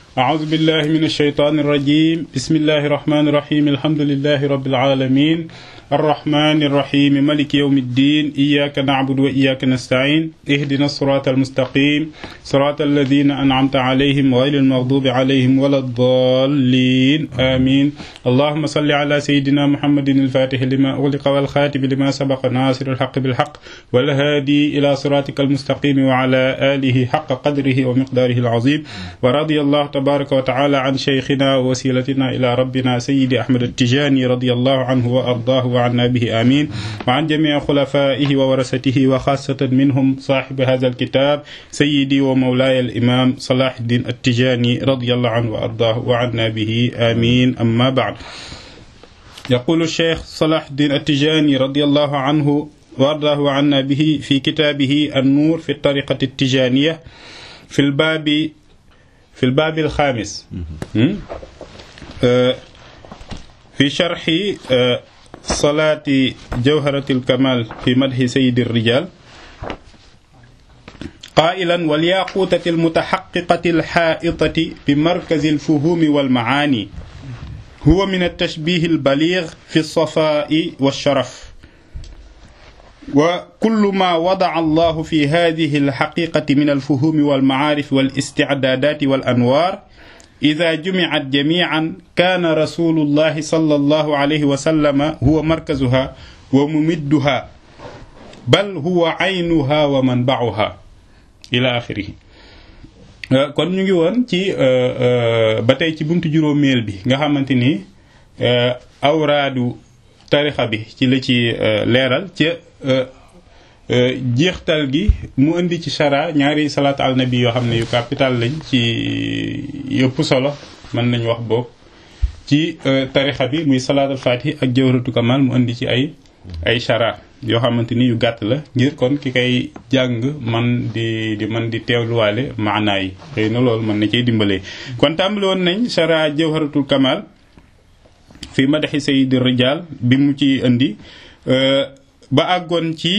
أعوذ بالله من الشيطان الرجيم بسم الله الرحمن الرحيم الحمد لله رب العالمين الرحمن الرحيم ملك يوم الدين إياك نعبد وإياك نستعين اهدنا الصراط المستقيم صراط الذين أنعمت عليهم غير المغضوب عليهم ولا الضالين آمين اللهم صل على سيدنا محمد الفاتح لما أغلق والخاتم لما سبق ناصر الحق بالحق والهادي إلى صراطك المستقيم وعلى آله حق قدره ومقداره العظيم ورضي الله تبارك وتعالى عن شيخنا ووسيلتنا إلى ربنا سيد أحمد التجاني رضي الله عنه وأرضاه وعنا به آمين وعن جميع خلفائه وورثته وخاصة منهم صاحب هذا الكتاب سيدي ومولاي الإمام صلاح الدين التجاني رضي الله عنه وأرضاه وعنا به آمين أما بعد يقول الشيخ صلاح الدين التجاني رضي الله عنه وأرضاه عنا به في كتابه النور في الطريقة التجانية في الباب في الباب الخامس في شرح صلاة جوهرة الكمال في مدح سيد الرجال قائلا والياقوتة المتحققة الحائطة بمركز الفهوم والمعاني هو من التشبيه البليغ في الصفاء والشرف وكل ما وضع الله في هذه الحقيقة من الفهوم والمعارف والاستعدادات والأنوار إذا جمعت جميعا كان رسول الله صلى الله عليه وسلم هو مركزها وممدها بل هو عينها ومنبعها إلى آخره kon ñu ngi woon ci ba tey ci buntu juróomeel bi nga xamante ni awraadu tarixa bi ci la ci leeral ca jeextal gi mu indi ci chara ñaari salaatu al nabi yoo xam ne yu capital lañ ci yëpp solo mën nañu wax boog ci tarixa bi muy salaatul fatih ak jawharatu kamal mu indi ci ay ay chara yoo xamante ni yu gàtt la ngir kon ki koy jàng man di di man di teewluwaale maanaa yi xëy na loolu mën na cay dimbalee kon tàmbali woon nañ chara jawharatul kamal fi madaxi sayidi rijal bi mu ci indi ba àggoon ci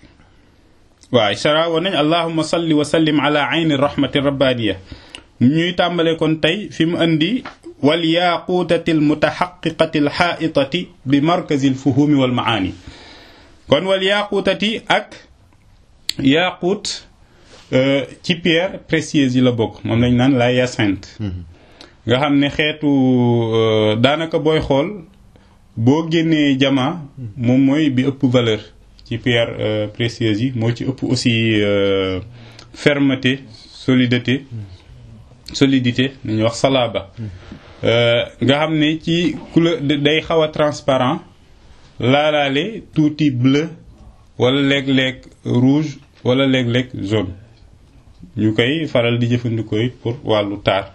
waaw sara woon nañ allahuma salli wa sallim ala ayni rahmati rabbaniya ñuy tàmbale kon tey fi mu indi wal yaquutati al mutaxaqiqati al xaaitati bi markazi al fuhumi wal maani kon wal yaquutati ak yaquut ci pierre précieuse yi la bokk moom lañ naan la hyacinthe nga xam ne xeetu daanaka booy xool boo génnee jama moom mooy bi ëpp valeur ci pierre précieuse yi moo ci ëpp aussi fermeté solidité solidité nañuy wax salaba nga xam ne ci couleur day xaw a transparent laalaale tuuti bleu wala léeg-léeg rouge wala léeg-léeg jaune ñu koy faral di jëfandikoo it pour wàllu taar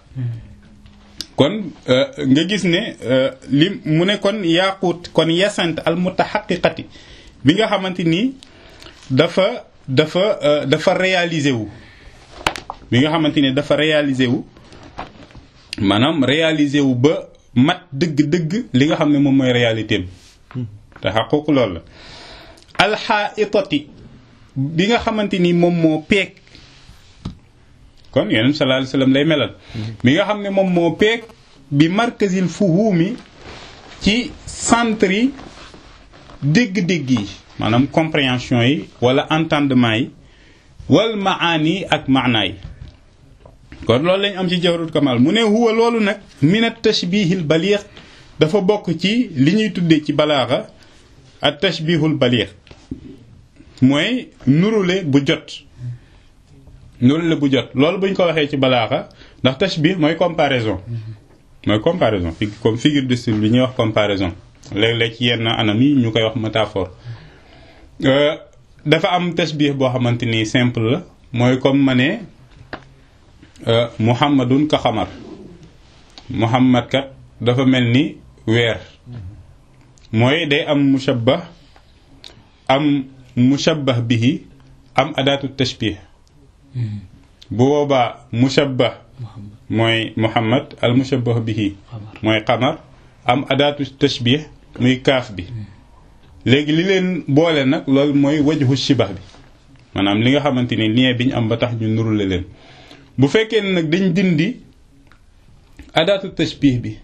kon nga gis ne li mu ne kon yaaquut kon yasant al mutahaqiqati bi nga xamante ni dafa dafa dafa réaliser wu bi nga xamante ni dafa réaliser wu maanaam réaliser wu ba mat dëgg-dëgg li nga xam ne moom mooy réalité am te xaquq loolu la alxaitati bi nga xamante ni moom moo peeg kon yonent sallallahu alayhi wasallam lay melal bi nga xam ne moom moo peeg bi markazil fuhumi ci centre yi dégg-dégg yi maanaam compréhension yi wala entendement yi wal maani ak maanaa yi kon loolu lañ am ci jawharut kamal mu ne huwa loolu nag minat tashbihil baliix dafa bokk ci li ñuy tuddee ci balaaxa ak tashbihul baliix mooy nurule bu jot nurule bu jot loolu buñ ko waxee ci balaaxa ndax tashbih mooy comparaison mooy comparaison comme figure de style bi ñuy wax comparaison léeg-léeg ci yenn anam yi ñu koy wax métaphore dafa am tashbih boo xamante ni simple la mooy comme ma ne muhammadun ka xamar muhammad kat dafa mel ni weer mooy day am mushabbah am mushabbah bihi am adaatu tashbih bu boobaa mushabbah mooy muhammad al mushabbah bihi mooy xamar am adaatu tashbih muy kaaf bi léegi li leen boole nag loolu mooy wajhu shibah bi maanaam li nga xamante ni lien bi ñu am ba tax ñu nurule leen bu fekkee ne nag dañ dindi adaatu tashbih bi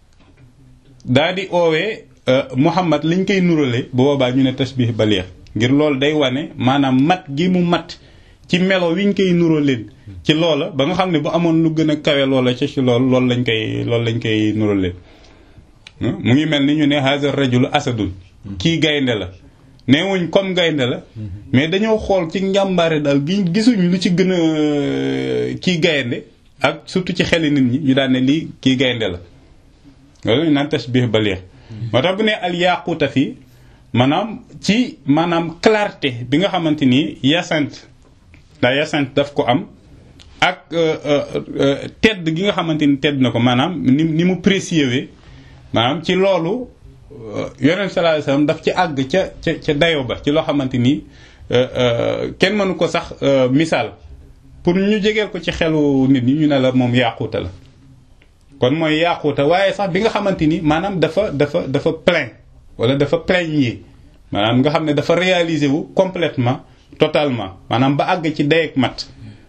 daa di oowee Muhammad liñ koy nurale bu boobaa ñu ne tashbih baliix ngir loolu day wane maanaam mat gi mu mat ci melo wiñ koy nuraleen ci loola ba nga xam ne bu amoon lu gën a kawe loola ci ci loolu loolu lañ koy loolu lañ koy nuraleen mu ngi mel ni ñu ne haza rajulu asadun kii gaynde la neewuñ comme gaynde la mais dañoo xool ci njàmbaare daal gi gisuñ lu ci gën a kii gaynde ak surtout ci xeli nit ñi ñu daan ne lii kii gaynde la loolu ñu naan tashbih baliix moo tax bu ne al yaquuta fii maanaam ci maanaam clarté bi nga xamante ni yasant daa yasant daf ko am ak tedd gi nga xamante ni tedd na ko maanaam ni ni mu précieux maanaam ci loolu yonent sallallahu alayhi wasallam daf ci àgg ca ca ca dayo ba ci loo xamante ni kenn mënu ko sax misaal pour ñu jegeel ko ci xelu nit ñi ñu ne la moom yaaquuta la kon mooy yaaquuta waaye sax bi nga xamante ni maanaam dafa dafa dafa plein wala dafa plaigner maanaam nga xam ne dafa réaliser wu complètement totalement maanaam ba àgg ci dayeeg mat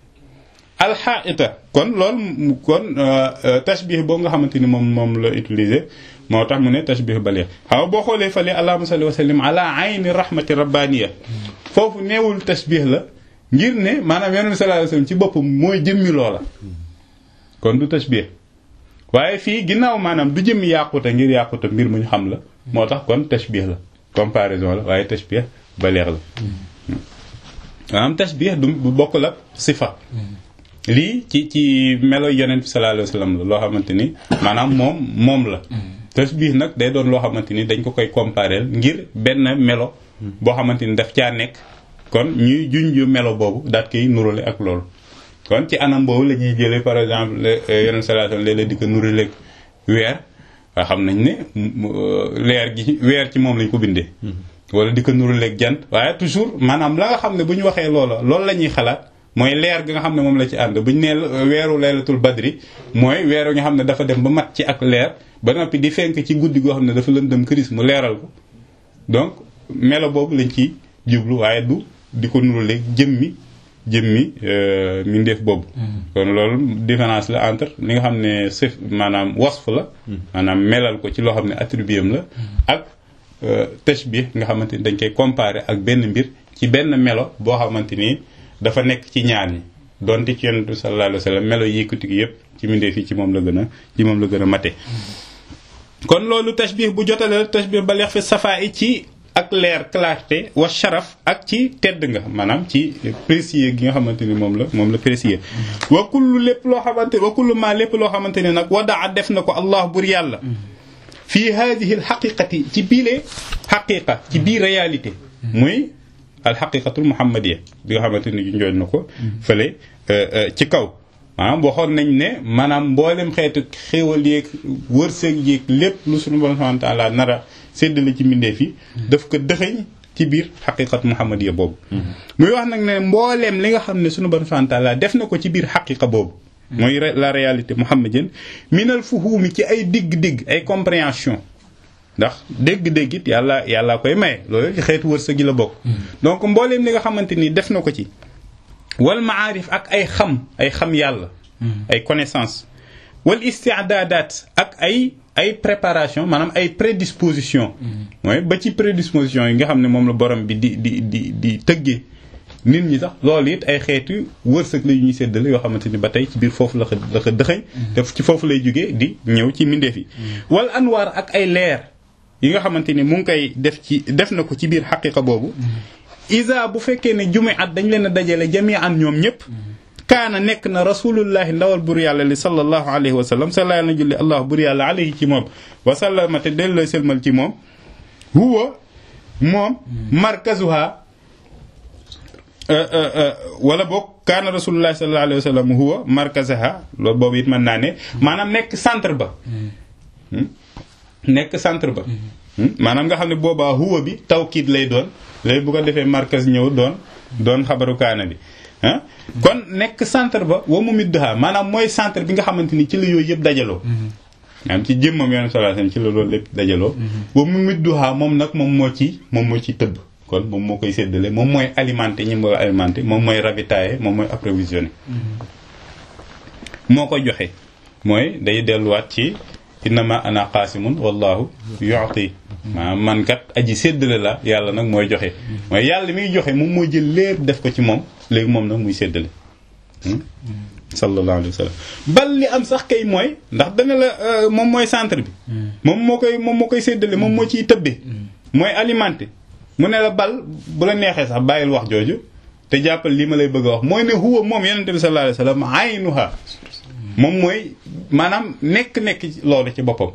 alxaita kon loolu kon tashbih boobu nga xamante ni moom moom la utiliser moo tax mu ne tashbih baligh xaw boo xoolee fale allahumma salli wa sallim ala ayni rahmati rabbaniya foofu neewul tashbih la ngir ne maanaam yonent sallallahu alayhi wasallam ci boppam mooy jëmmi loola kon du tashbih waaye fii ginnaaw maanaam du jëmmi yàquta ngir yàquta mbir mu ñu xam la moo tax kon tashbih la comparaison la waaye tashbih baligh la maanaam tashbih du bokkul ak sifa lii ci ci melo yonent bi sallallahu alayhi wasallam la loo xamante ni maanaam moom moom la tashbih nag day doon loo xamante ni dañ ko koy comparer ngir benn melo boo xamante ni daf caa nekk kon ñuy junj melo boobu daat koy nurale ak loolu kon ci anam boobu la ñuy jëlee par exemple yonent sallallahu alayhi wasallam léeg-léeg di ko nuraleeg weer waa xam nañ ne leer gi weer ci moom lañ ko bindee wala di ko nuraleeg jant waaye toujours maanaam la nga xam ne bu ñu waxee loola loolu la ñuy xalaat mooy leer gi nga xam ne moom la ci ànd bu ñu nee weeru laylatul badri mooy weeru nga xam ne dafa dem ba mat ci ak leer ba noppi di fenk ci guddi goo xam ne dafa lëndëm këris mu leeral ko donc melo boobu lañ ci jublu waaye du di ko nuraleeg jëmmi jëmmi mindeef boobu kon loolu différence la entre li nga xam ne sëf maanaam wasf la maanaam melal ko ci loo xam ne attribut am la ak tashbih nga xamante ni dañ koy comparer ak benn mbir ci benn melo boo xamante ni dafa nekk ci ñaar ñi donte ci yonent bi sallallahu alayhi wa sallam melo yëkkati gi yëpp ci mindeef yi ci moom la gën a ci moom la gën a mate kon loolu tashbih bu jotale la tashbih ba leex fi safaa yi ci ak leer clarté wa sharaf ak ci tedd nga maanaam ci précieux gi nga xamante ni moom la moom la précieux wa kullu lépp loo xamante wa kullu ma lépp loo xamante ni nag wadaa def na ko allah bur yàlla fii hadihi alxaqiqati ci biile xaqiqa ci biir réalité muy alxaqiqatul muhammadiya bi nga xamante ni njooñ na ko fële ci kaw maanaam waxoon nañ ne maanaam mboolem xeetu xéewal yeeg wërsëg yeeg lépp lu suñu borom subhanahu wa ta'ala nara séddale ci mbindeef yi daf ko dëxëñ ci biir xaqiqat muhammadiya boobu muy wax nag ne mbooleem li nga xam ne suñu borom subhanahu wa ta'ala def na ko ci biir xaqiqa boobu mooy la réalité muhammadienne minal fuhumi ci ay digg-digg ay compréhension ndax dégg-dégg it yàlla yàlla koy maye loolu ci xeetu wërsëg gi la bokk donc mbooleem li nga xamante ni def na ko ci wal maarif ak ay xam ay xam yàlla ay connaissance wal istiadadat ak ay ay préparation maanaam ay prédisposition mooy ba ci prédisposition yi nga xam ne moom la borom bi di di di di tëggee nit ñi sax loolu it ay xeetu wërsëg la yu ñuy séddale yoo xamante ni ba tey ci biir foofu la ko la ko dëxëñ te ci foofu lay jógee di ñëw ci mindeef yi wal anwaar ak ay leer yi nga xamante ni mu ngi koy def ci def na ko ci biir xaqiqa boobu isa bu fekkee ne jume at dañ leen a dajale jami an ñoom ñëpp kaana nekk na rasulullahi ndawal bur yàlla li sallallahu alayhi wa sallam sala na julli allah bur yàlla alayhi ci moom wasallama te delloo selmal ci moom huwa moom markazuha wala boog kaana rasulullahi sallallahu alayhi wa sallam huwa markazaha loolu boobu it mën naa ne maanaam nekk centre ba nekk centre ba maanaam nga xam ne boobaa huwa bi tawkiid lay doon léegi bu ko defee markaz ñëw doon doon xabaru kaana bi ah kon nekk centre ba wa mu midduha maanaam mooy centre bi nga xamante ni ci la yooyu yëpp dajaloo maanaam ci jëmmam yoon sallallahu alayhi wasallam ci la loolu lépp dajaloo wa mu midduha moom nag moom moo ci moom moo ci tëbb kon moom moo koy séddale moom mooy alimenté ñi moo alimenté moom mooy ravitailler moom mooy approvisionné moo koy joxe mooy day delluwaat ci innama ana qaasimun wallahu yu'ti maanaam man kat aji séddale la yàlla nag mooy joxe mooy yàlla miy joxe moom moo jël lépp def ko ci moom léegi moom nag muy séddale sallallahu alayhi wa sallam bal li am sax kay mooy ndax dana la moom mooy centre bi moom moo koy moom moo koy séddale moom moo ciy tëbbee mooy alimenté mu ne la bal bu la neexee sax bàyyil wax jooju te jàppal lii ma lay bëgg a wax mooy ne huwa moom yonente bi sallallahu alayhi wa sallam aynuha moom mooy maanaam nekk-nekk loolu ci boppam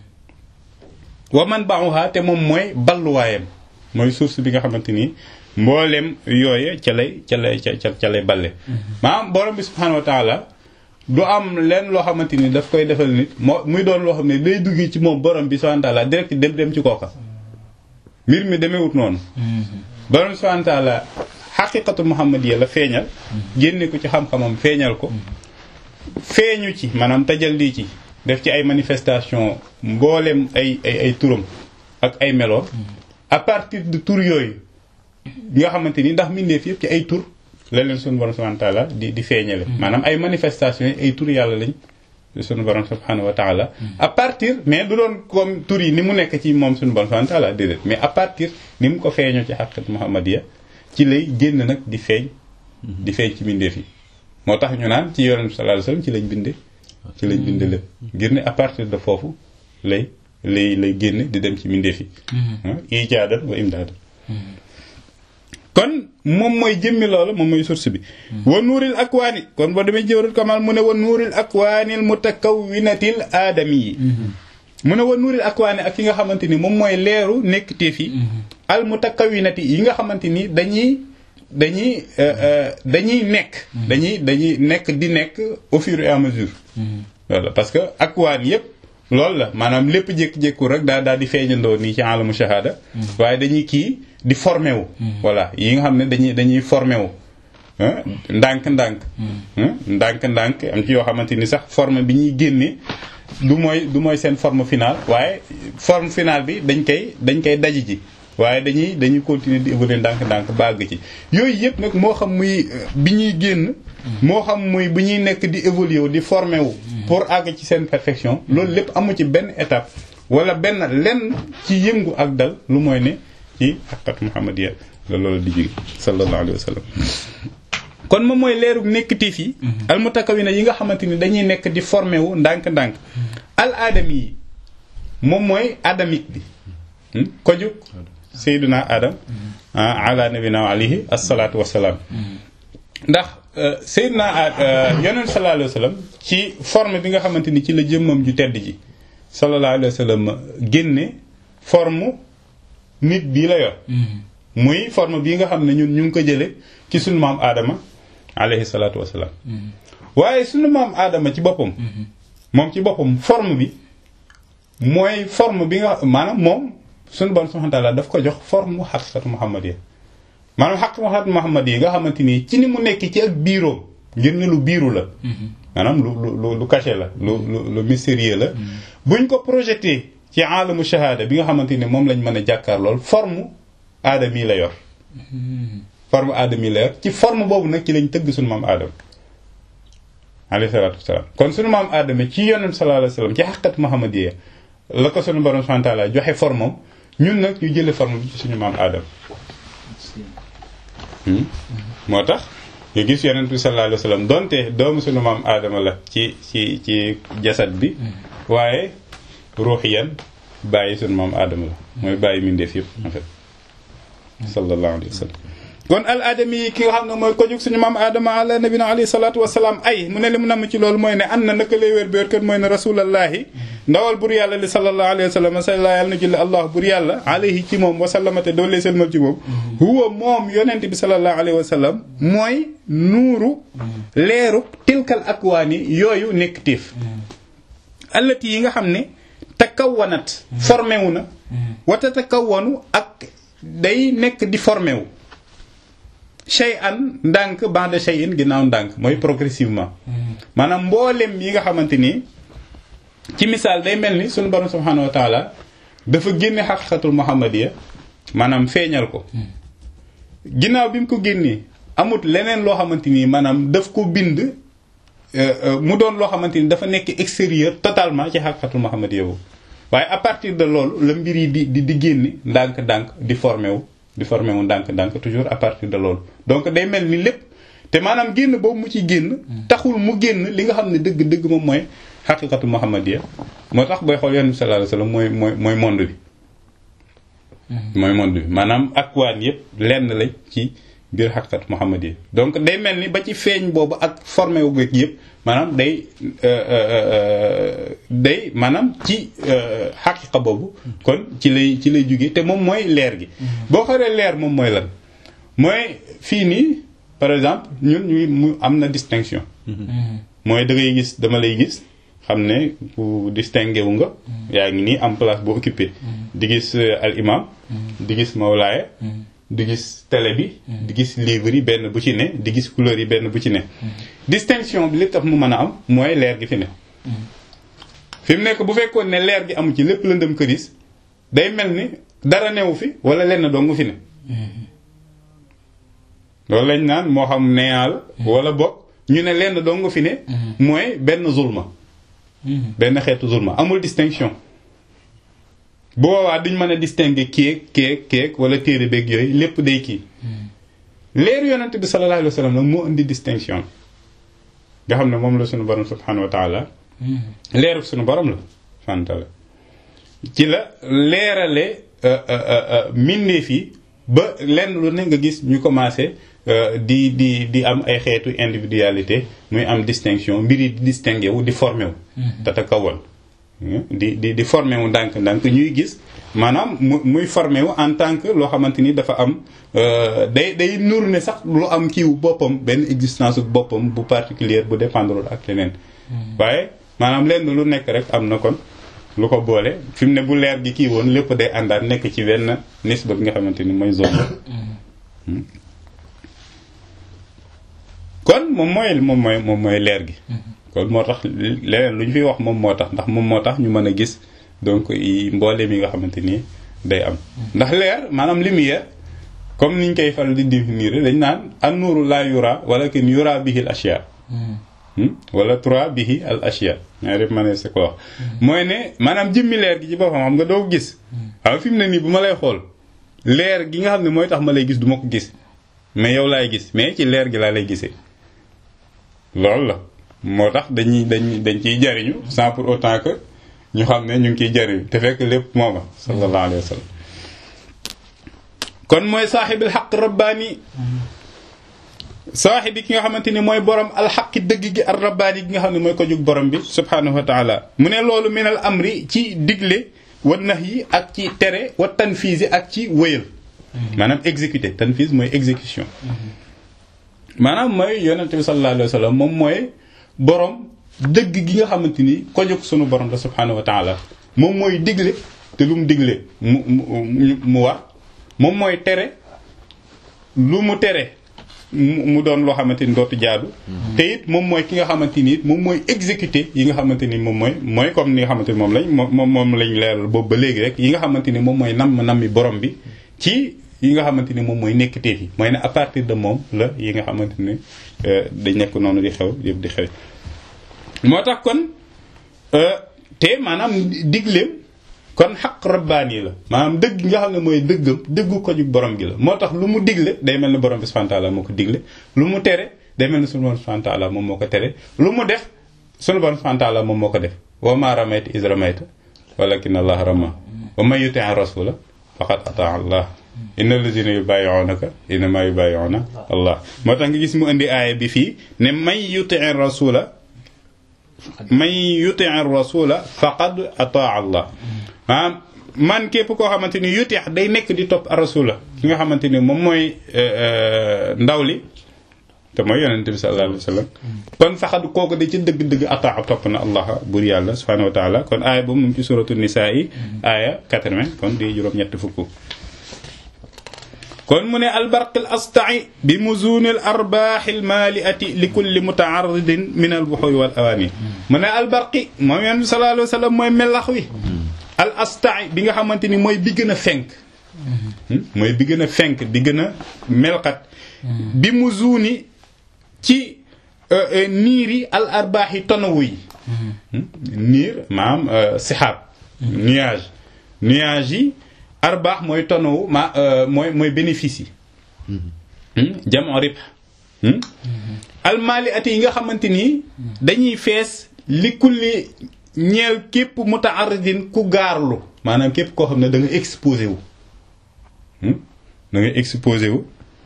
wa man ba'uha te moom mooy balluwaayam mooy source bi nga xamante ni mboolem yooye ca lay ca lay ca ca lay balle maanaam borom bi subhanahu wa taala du am leen loo xamante ni daf koy defal nit moo muy doon loo xam ne day dugg ci moom borom bi subhanahu wa taala direct dem dem ci kooka mbir mi demewut noonu borom bi subhanahu wa taala xaqiqatu muhammadiya la feeñal génne ko ci xam-xamam feeñal ko feeñu ci maanaam tajalli ci def ci ay manifestation mboolem ay ay ay turam ak ay meloom à partir de tur yooyu nga xamante ni ndax mbindeef yëpp ci ay tur la leen sunu borom subhanahu wa taala di di feeñale maanaam ay manifestation yi ay tur yàlla lañ sunu borom subhanahu wa taala à partir mais du doon comme tur yi ni mu nekk ci moom sunu borom subhanahu wa taala déedéet mais à partir ni mu ko feeñoo ci xaqiqat muhammadiya ci lay génn nag di feeñ di feeñ ci mbindeef yi moo tax ñu naan ci yonent bi sallallahu alayhi wasallam ci lañ binde ci lañ binde lépp ngir ne à partir de foofu lay lay lay génne di dem ci mbindeef yi ijaadan wa imdaadan kon moom mooy jëmmi loolu moom mooy source bi wa nuuril akwaani kon boo demee jëwrul kamal mu ne wa nuuril akwaanil mutakawwinatil aadami yi mu ne wa nuuril akwaani ak yi nga xamante ni moom mooy leeru nekk téef yi al mutakawwinati yi nga xamante ni dañuy dañuy dañuy nekk dañuy dañuy nekk di nekk au fur et à mesure voilà parce que akwaan yépp loolu la maanaam lépp jékki-jékku rek daa daal di feeñandoo nii ci alamu shahada waaye dañuy kii di formé wu voilà yi nga xam ne dañuy dañuy formé wu ndànk-ndànk ndànk-ndànk am ci yoo xamante ni sax forme bi ñuy génne du mooy du mooy seen forme finale waaye forme finale bi dañ koy dañ koy daji ji waaye dañuy dañuy continuer di évoluer ndànk-ndànk bàgg ci yooyu yëpp nag moo xam muy bi ñuy génn moo xam muy bu ñuy nekk di évoluer wu di former wu pour àgg ci seen perfection loolu lépp amu ci benn étape wala benn lenn ci yëngu ak dal lu mooy ne ci xaqat muhammadiya la loolu di jóge sallallahu alayhi wa sallam kon moom mooy leerug nekkitiif yi almutakawina yi nga xamante ni dañuy nekk di former wu ndànk-ndànk al aadami yi moom mooy adamique bi ko jóg sayduna adam ala nabina alayhi asalaatu wasalaam ndax sayduna yonent sallallahu alayhi wa sallam ci forme bi nga xamante ni ci la jëmmam ju tedd ji sallallahu alayhi wa sallam génne forme nit bii la yor muy forme bii nga xam ne ñun ñu ngi ko jële ci sunu maam aadama alayhi salaatu wasalaam waaye sunu maam aadama ci boppam moom ci boppam forme bi mooy forme bi nga maanaam moom sunu bon subhanahu wa ta'ala daf ko jox forme mu xaqiqatu muhammadiyya maanaam xaqiqatu muhammadiyya nga xamante ni ci ni mu nekk ci ak biiroom ngir ne lu biiru la maanaam lu lu lu caché la lu lu lu mystérieux la buñ ko projeté ci alamu shahada bi nga xamante ni moom lañ mën a jàkkaar lool forme aadami la yor forme aadami la yor ci forme boobu nag ci lañ tëgg sunu maam aadama alayhi salaatu wasalaam kon sunu maam aadama ci yonent sallallahu alayhi wasallam ci xaqiqatu muhammadiyya la ko sunu borom subhanahu wa ta'ala joxe forme am ñun nag ñu jële forme bi ci suñu maam aadama moo tax nga gis yonent bi sallallahu alayhi wasallam donte doomu suñu maam aadama la ci ci ci jasad bi waaye ruuxiyan bàyyi suñu maam aadama la mooy bàyyi mindeef yëpp en fait sallallahu alayhi wasallam kon al aadami yi ki nga xam ne mooy ko jóg suñu maam aadama ala nabina alayhi salatu wasalaam ay mu ne li mu namm ci loolu mooy ne an na naka lay wér bi wér kat mooy ne rasulallahi ndawal bur yàlla li sallallahu alayhi wa sallam salla yàlla na julli allah bur yàlla alayhi ci moom wasallamate doole selmal ci moom huwa moom yonent bi sallallahu alayhi wa sallam mooy nuuru leeru tilkal akwaani yooyu nekk téef allati yi nga xam ne takawwanat formé wu na wata takawwanu ak day nekk di formé wu shay an ndànk ba'da shay in ginnaaw ndànk mooy progressivement maanaam mboolem yi nga xamante ni ci misaal day mel ni suñu borom subhanahu wa taala dafa génne xaqiqatul muhammadiya maanaam feeñal ko ginnaaw bi mu ko génnee amut leneen loo xamante ni maanaam daf ko bind mu doon loo xamante ni dafa nekk extérieur totalement ci xaqiqatul muhammadiyya boobu waaye à partir de loolu la mbir yi di di di génne ndànk-ndànk di formé wu di formé wu ndànk-ndànk toujours à partir de loolu donc day mel ni lépp te maanaam génn boobu mu ci génn taxul mu génn li nga xam ne dëgg-dëgg moom mooy xaqiqatul muhammadiyya moo tax booy xool yonent bi sallallahu alayhi wasallam mooy mooy mooy monde bi mooy monde bi maanaam akwaan yëpp lenn la ci biir xaqiqat muhammad yi donc day mel ni ba ci feeñ boobu ak formé wu yëpp maanaam day day maanaam ci xaqiqa boobu kon ci lay ci lay jóge te moom mooy leer gi boo xoolee leer moom mooy lan mooy fii nii par exemple ñun ñuy mu am na distinction mooy da ngay gis dama lay gis xam ne bu distingué wu nga yaa ngi nii am place boo occupé di gis al imam di gis mawlaaya di gis télé bi di gis livre yi benn bu ci ne di gis couleur yi benn bu ci ne distinction bi li tax mu mën a am mooy leer gi fi ne fi mu nekk bu fekkoon ne leer gi amu ci lépp lëndëm këris day mel ni dara newu fi wala lenn doo nga fi ne loolu lañ naan moo xam neyaa la wala bokk ñu ne lenn doo nga fi ne mooy benn zulma benn xeetu zulma amul distinction bu boobaa duñ mën a distinguer keek keek keek wala téere beeg yooyu lépp day kii leeru yonent bi sallallahu alayhi wa sallam nag moo indi distinction nga xam ne moom la suñu borom subhanahu wa taala leeru suñu borom la subhanahu wa taala ci la leerale mbindeef yi ba lenn lu ne nga gis ñu commencé di di di am ay xeetu individualité muy am distinction mbir yi di distingué wu di formé wu tata kawoon di di di formé wu ndànk ndànk ñuy gis maanaam mu muy formé wu en tant que loo xamante ni dafa am day day nuru ne sax lu am kiiwu boppam benn existence boppam bu particulière bu dépendre ak leneen waaye maanaam lenn lu nekk rek am na kon lu ko boole fi mu ne bu leer gi kii woon lépp day àndaat nekk ci wenn nisba bi nga xamante ni mooy zone kon moom mooy moom mooy moom mooy leer gi kon moo tax leneen lu ñu fiy wax moom moo tax ndax moom moo tax ñu mën a gis donc yi mbooleem yi nga xamante ni day am ndax leer maanaam lumière comme niñ koy faral di définir dañ naan an nuuru la yura walakin yura bihi al ashya wala tura bihi al ashya ñaari ma ne ko wax mooy ne maanaam jëmmi leer gi ci boppam xam nga doo ko gis xam fi mu ne nii bu ma lay xool leer gi nga xam ne mooy tax ma lay gis du ma ko gis mais yow laay gis mais ci leer gi laa lay gisee loolu la moo tax dañuy dañ dañ ciy jariñu sans pour autant que ñu xam ne ñu ngi ciy jariñu te fekk lépp mooma sallallahu alayhi wa sallam kon mooy saaxibil xaq rabbaani saaxibi ki nga xamante ni mooy borom alxaqi dëgg gi ar rabbaani gi nga xam ne mooy ko jug borom bi subhanahu wa taala mu ne loolu minal amri ci digle wa nax yi ak ci tere wa tanfiis ak ci wëyal maanaam exécuté tanfiis mooy exécution maanaam mooy yonente bi sallallahu alayhi wa sallam moom mooy borom dëgg gi nga xamante ni ko jóg sunu borom la subhanahu wa taala moom mooy digle te lu mu digle mu mu mu war moom mooy tere lu mu tere mu doon loo xamante ni dootu jaadu. te it moom mooy ki nga xamante ni it moom mooy exécuter yi nga xamante ni moom mooy mooy comme ni nga xamante ni moom lañ moom moom lañ leeral boobu ba léegi rek yi nga xamante ni moom mooy namm nammi borom bi ci. yi nga xamante ni moom mooy nekkteef yi mooy ne à partir de moom la yi nga xamante ni dañ nekk noonu di xew yëpp di xew moo tax kon te maanaam digleem kon xaq rabbaani la maanaam dëgg nga xam ne mooy dëggam dëggu ko jug borom gi la moo tax lu mu digle day mel ni borom bi subhanahu wa ta'ala moo ko digle lu mu tere day mel ni sunu borom subhanahu wa ta'ala moom moo ko tere lu mu def sunu borom subhanahu wa ta'ala moom moo ko def wa ma ramayta iz ramayta walakin allah rama wa man yuti'i rasula faqad ata allah inna allazina yubayi'unaka innama yubayi'una allah moo tax nga gis mu indi aaya bi fii ne man yuti'i rasula man yuti'i rasula faqad ataa allah maanaam man képp koo xamante ni yuti day nekk di topp rasula ki nga xamante ni moom mooy ndaw li te mooy yonente bi sallallahu alayhi wa sallam kon faqad kooku da ci dëgg-dëgg ataa topp na allah buur yàlla subhanahu wa taala kon aaya boobu mu ngi ci suratu nisaa yi aaya 80 kon di juróom-ñett fukk kon mu ne albarq al astai bi muzuni al arbaax al maaliati li kulli mutaaridin min al buxuri wal awaani mu ne albarqi moom yonent bi sallallahu alayhi wa sallam mooy melax wi al astai bi nga xamante ni mooy bi gën a fenk mooy bi gën a fenk di gën a melxat bi muzuni ci niir yi al arbaax yi tonawu yi niir maanaam sixaab nuage nuage yi arbaax mooy tonawu ma mooy mooy bénéfice yi jamoo rib almaali ati yi nga xamante ni dañuy fees li kulli ñeel képp mutaaridin ku gaarlu maanaam képp koo xam ne da nga exposé wu da nga exposé wu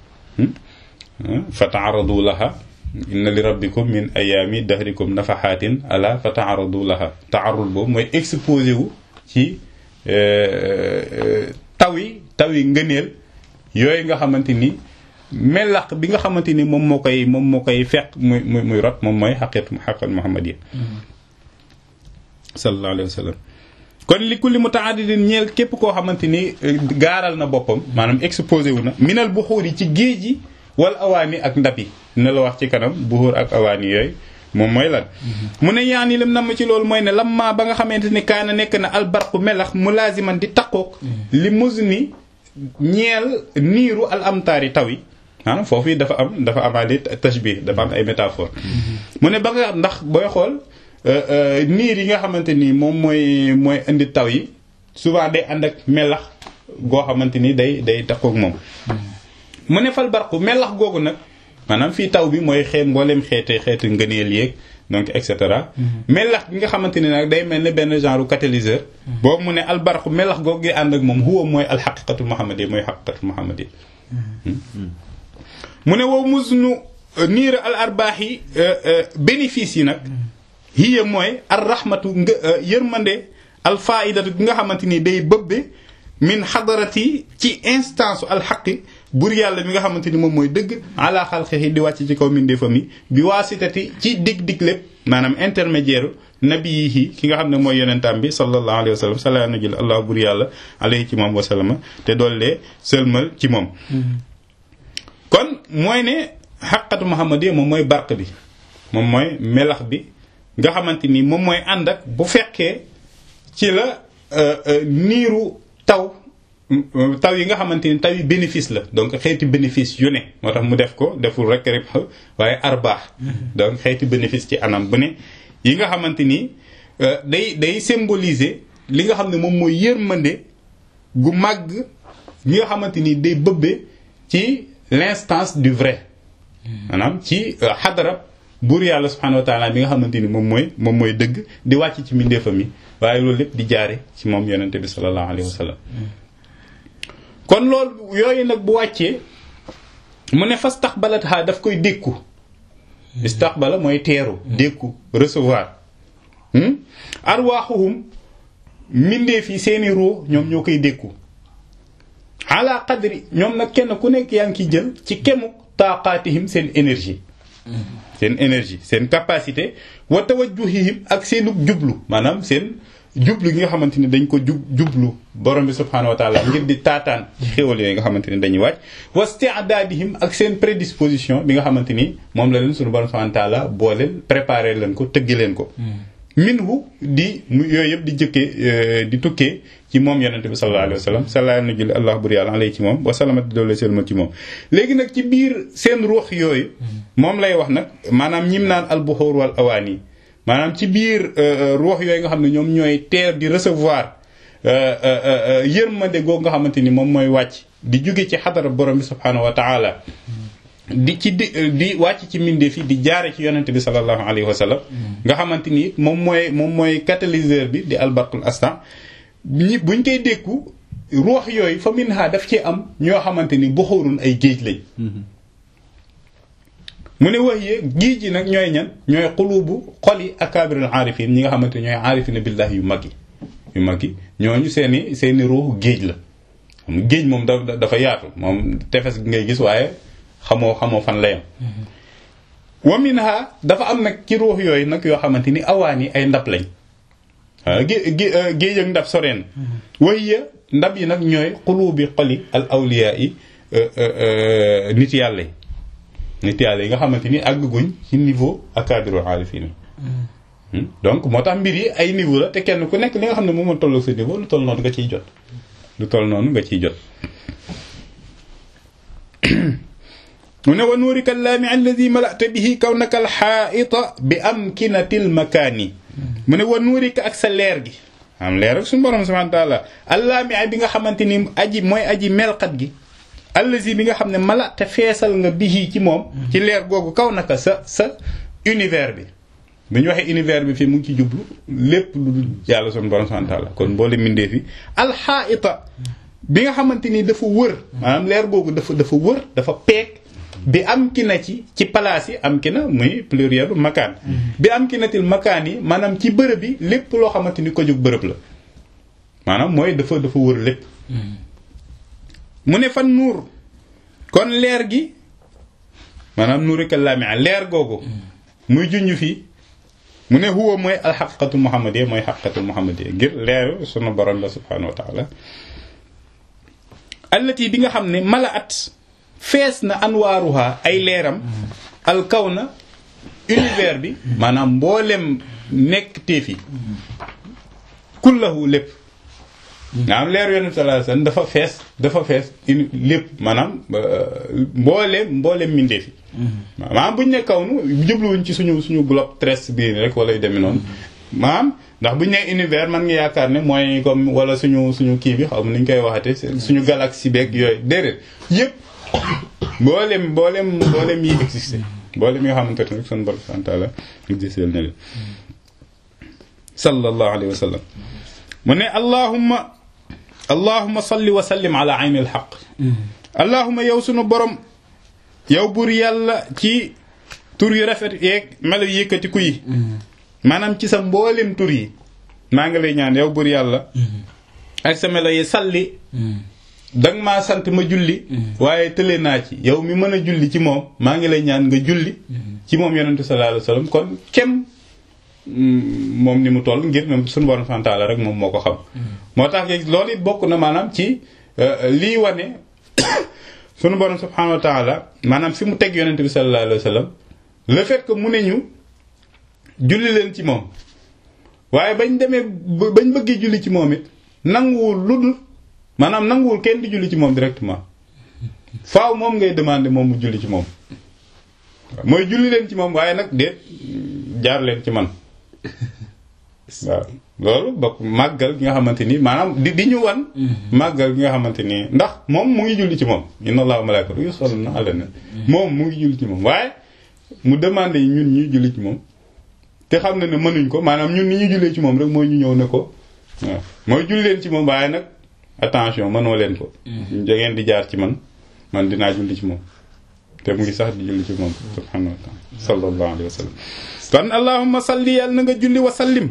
fa taaradu laha inna li rabbikum min ayaami dahrikum nafaxaatin ala fa taaradu laha taarud boobu mooy exposé wu ci taw yi taw yi ngëneel yooyu nga xamante ni melax bi nga xamante ni moom moo koy moom moo koy fekk muy muy muy rot moom mooy xaqit xaqat muhammad yi sallallahu alayhi wa sallam kon li kulli mutaadidin ñeel képp koo xamante ni gaaral na boppam maanaam exposé wu na minal buxuur yi ci géej yi wala awaani ak ndab yi dina la wax ci kanam buxuur ak awaani yooyu moom mooy lan mu ne yaan yi lim namm ci loolu mooy ne lamma ba nga xamante ni kaana nekk na albarqu melax mulaaziman di taqoog li muzni ñeel niiru al amtaari taw yi maanaam foofu yi dafa am dafa amaale tashbih dafa am ay métaphore mu ne ba nga ndax booy xool niir yi nga xamante ni moom mooy mooy indi taw yi souvent day ànd ak melax goo xamante ni day day takkook moom mu ne fal barqu melax googu nag maanaam fii taw bi mooy xeet mboolem xeete xeeti ngëneel yeeg donc et cetera melax gi nga xamante ni nag day mel ne benn genre catalyseur boobu mu ne al barqu melax googu gi ànd ak moom huwa mooy al xaqiqatul muhammadi mooy xaqiqatul muhammadi mu ne wow musnu niir al arbaax yi bénéfice yi nag hiya mooy ar rahmatu nga yërmande al faidatu gi nga xamante ni day bëbbe min xadarati ci instance al xaqi bur yàlla mi nga xamante ni moom mooy dëgg ala xalqihi di wàcc ci kaw mindeefam yi bi waasitati ci dig dig lépp maanaam intermédiaire nabiyihi ki nga xam ne mooy yonentam bi sallallahu alayhi wa sallam sala na jël allah bur yàlla alayhi ci moom wasallama te doollee sëlmal ci moom kon mooy ne xaqatu muhammadiya moom mooy barq bi moom mooy melax bi nga xamante ni moom mooy ànd ak bu fekkee ci la niiru taw taw yi nga xamante ni taw yi bénéfice la donc xeeti bénéfice yu ne moo tax mu def ko deful rek rib waaye arbaax donc xeeti bénéfice ci anam bu ne yi nga xamante ni day day symboliser li nga xam ne moom mooy yërmande gu màgg ñi nga xamante ni day bëbbe ci l'instance du vrai maanaam ci xadarab buur yàlla subhanahu wa taala bi nga xamante ni moom mooy moom mooy dëgg di wàcc ci mbindeefam yi waaye loolu lépp di jaare ci moom yonente bi sallallahu alayhi wa sallam kon loolu yooyu nag bu wàccee mu ne fastaxbalat ha daf koy dékku istaxbala mooy teeru dékku recevoir arwaaxuhum mbindeef yi seeni ruux ñoom ñoo koy dékku ala qadri ñoom nag kenn ku nekk yaa ngi ciy jël ci kemuk taaqaatihim seen énergie seen énergie seen capacité wa tawajjuhihim ak seenu jublu maanaam seen jublu gi nga xamante ni dañ ko jub jublu borom bi subhaanahu wa taala ngir di taataan ci xéwal yooyu nga xamante ni dañuy wàcc wa isti'daadihim ak seen prédisposition bi nga xamante ni moom la leen suñu borom subhaanahu wa taala booleel préparé leen ko tëggi leen ko minhu di yooyu yëpp di jëkkee di tukkee ci moom yonente bi sallallahu alayhi wa sallam sallallahu na jël allah bur yàlla alayhi ci moom wa salamati doole selma ci moom léegi nag ci biir seen ruux yooyu moom lay wax nag maanaam ñim naan albuxóor wal awaani maanaam ci biir ruux yooyu nga xam ne ñoom ñooy teer di recevoir yërmande googu nga xamante ni moom mooy wàcc di jóge ci xadara borom bi subhaanahu wa taala di ci di di wàcc ci mbindeef yi di jaare ci yonente bi sallallahu alayhi wa sallam nga xamante ni moom mooy moom mooy catalyseur bi di albarqul astan ñi buñ koy dékku ruux yooyu fa minha daf ci am ñoo xamante ni buxurun ay géej lañ mu ne wax yee géej yi nag ñooy ñan ñooy xulubu xoli akabirul aarifin ñi nga xamante ni ñooy aarifina billahi yu mag yi yu mag yi ñooñu seeni seeni ruux géej la xam géej moom da dafa yaatu moom tefes gi ngay gis waaye xamoo xamoo fan la yam wa minha dafa am nag ci ruux yooyu nag yoo xamante ni awaan yi ay ndab lañ waaw géej ak ndab soreen wahiya ndab yi nag ñooy xulubi xoli al awliya yi nit yàlla yi nit yàlla yi nga xamante ni àgguñ ci niveau akadiru arifin donc moo tax mbir yi ay niveau la te kenn ku nekk li nga xam ne moom moo tolloo sa niveau lu toll noonu nga ciy jot lu toll noonu nga ciy jot mu ne wa nuurika allaami alladi malata bihi kawnaka alxaa'ita bi amkinatil makaani mu ne wa nuurika ak sa leer gi am leer ak suñu borom subhanahu wa taala allaami bi nga xamante ni aji mooy aji melxat gi allazi bi nga xam ne mala te feesal nga bihi ci moom ci leer googu kaw naka sa sa univers bi bu ñu waxee univers bi fii mu ngi ci jublu lépp lu dul yàlla suñu borom subhanahu wa taala kon mboole mindee fi alxaa'ita bi nga xamante ni dafa wër maanaam leer googu dafa dafa wër dafa peeg bi am ki na ci ci place yi am ki na muy plurielu makaan bi am ki natil makaan yi maanaam ci bërëb yi lépp loo xamante ni ko jóg bërëb la maanaam mooy dafa dafa wër lépp mu ne fan nuur kon leer gi maanaam nuurika lamia leer googu muy junj fii mu ne huwa mooy alxaqiqatul muhammadiya mooy xaqiqatul muhammadiya ngir leeru sunu borom la subhanahu wa taala allati bi nga xam ne mala at fees na anwaaruha ay leeram alkaw na univers bi maanaam mboolem nekk téef yi kullahu lépp nga am leeru yonent sallallahu alayhi wasallam dafa fees dafa fees uni lépp maanaam mboolem mboolem mindeef yi maanaam buñ ne kaw nu jubluwuñ ci suñu suñu bloc terrestre bii rek wala yu demee noonu maanaam ndax buñ ne univers man nga yaakaar ne mooy comme wala suñu suñu kii bi xaw ma ni ñu koy waxate suñu galaxie beeg yooyu déedéet yëpp mboolem mboolem mboolem yi existé mboolem yi nga xamante ne rek sunu borom subhanahu wa ta'ala existé na leen sallallahu alayhi wa sallam mu ne allahumma allahumma salli wa sallim ala ayni alxaq allahumma yow sunu borom yow buur yàlla ci tur yu rafet yeeg melo yëkkatiku yi maanaam ci sa mboolem tur yi maa ngi lay ñaan yow buur yàlla ak sa melo yi salli danga maa sant ma julli waaye tële naa ci yow mi mën a julli ci moom maa ngi lay ñaan nga julli ci moom yonentu sallallahu alayhi wasallam kon kem moom ni mu toll ngir même suñu borom subhanahu wa ta'ala rek moom moo ko xam moo tax loolu it bokk na maanaam ci lii wane suñu borom subhanahu wa ta'ala maanaam fi mu teg yonent bi sallallahu alayhi wasallam le fait que mu ne ñu julli leen ci moom waaye bañ demee bañ bëggee julli ci moom it nanguwul lu dul maanaam nanguwul kenn di julli ci moom directement faaw moom ngay demander moom mu julli ci moom mooy julli leen ci moom waaye nag déet jaar leen ci man waaw loolu bokk màggal gi nga xamante ni maanaam di di ñu wan màggal gi nga xamante ni ndax moom mu ngi julli ci moom inna allaha wa malaikatahu yusalluna ala nabi moom mu ngi julli ci moom waaye mu demandé yi ñun ñuy julli ci moom te xam na ne mënuñ ko maanaam ñun ni ñu jullee ci moom rek mooy ñu ñëw ne ko waaw mooy julli leen ci moom waaye nag attention mënoo leen ko da ngeen di jaar ci man man dinaa julli ci moom te mu ngi sax di julli ci moom subhanahu wa taala sallallahu alayhi wa sallam kon allahumma salli yàlla na nga julli wa sallim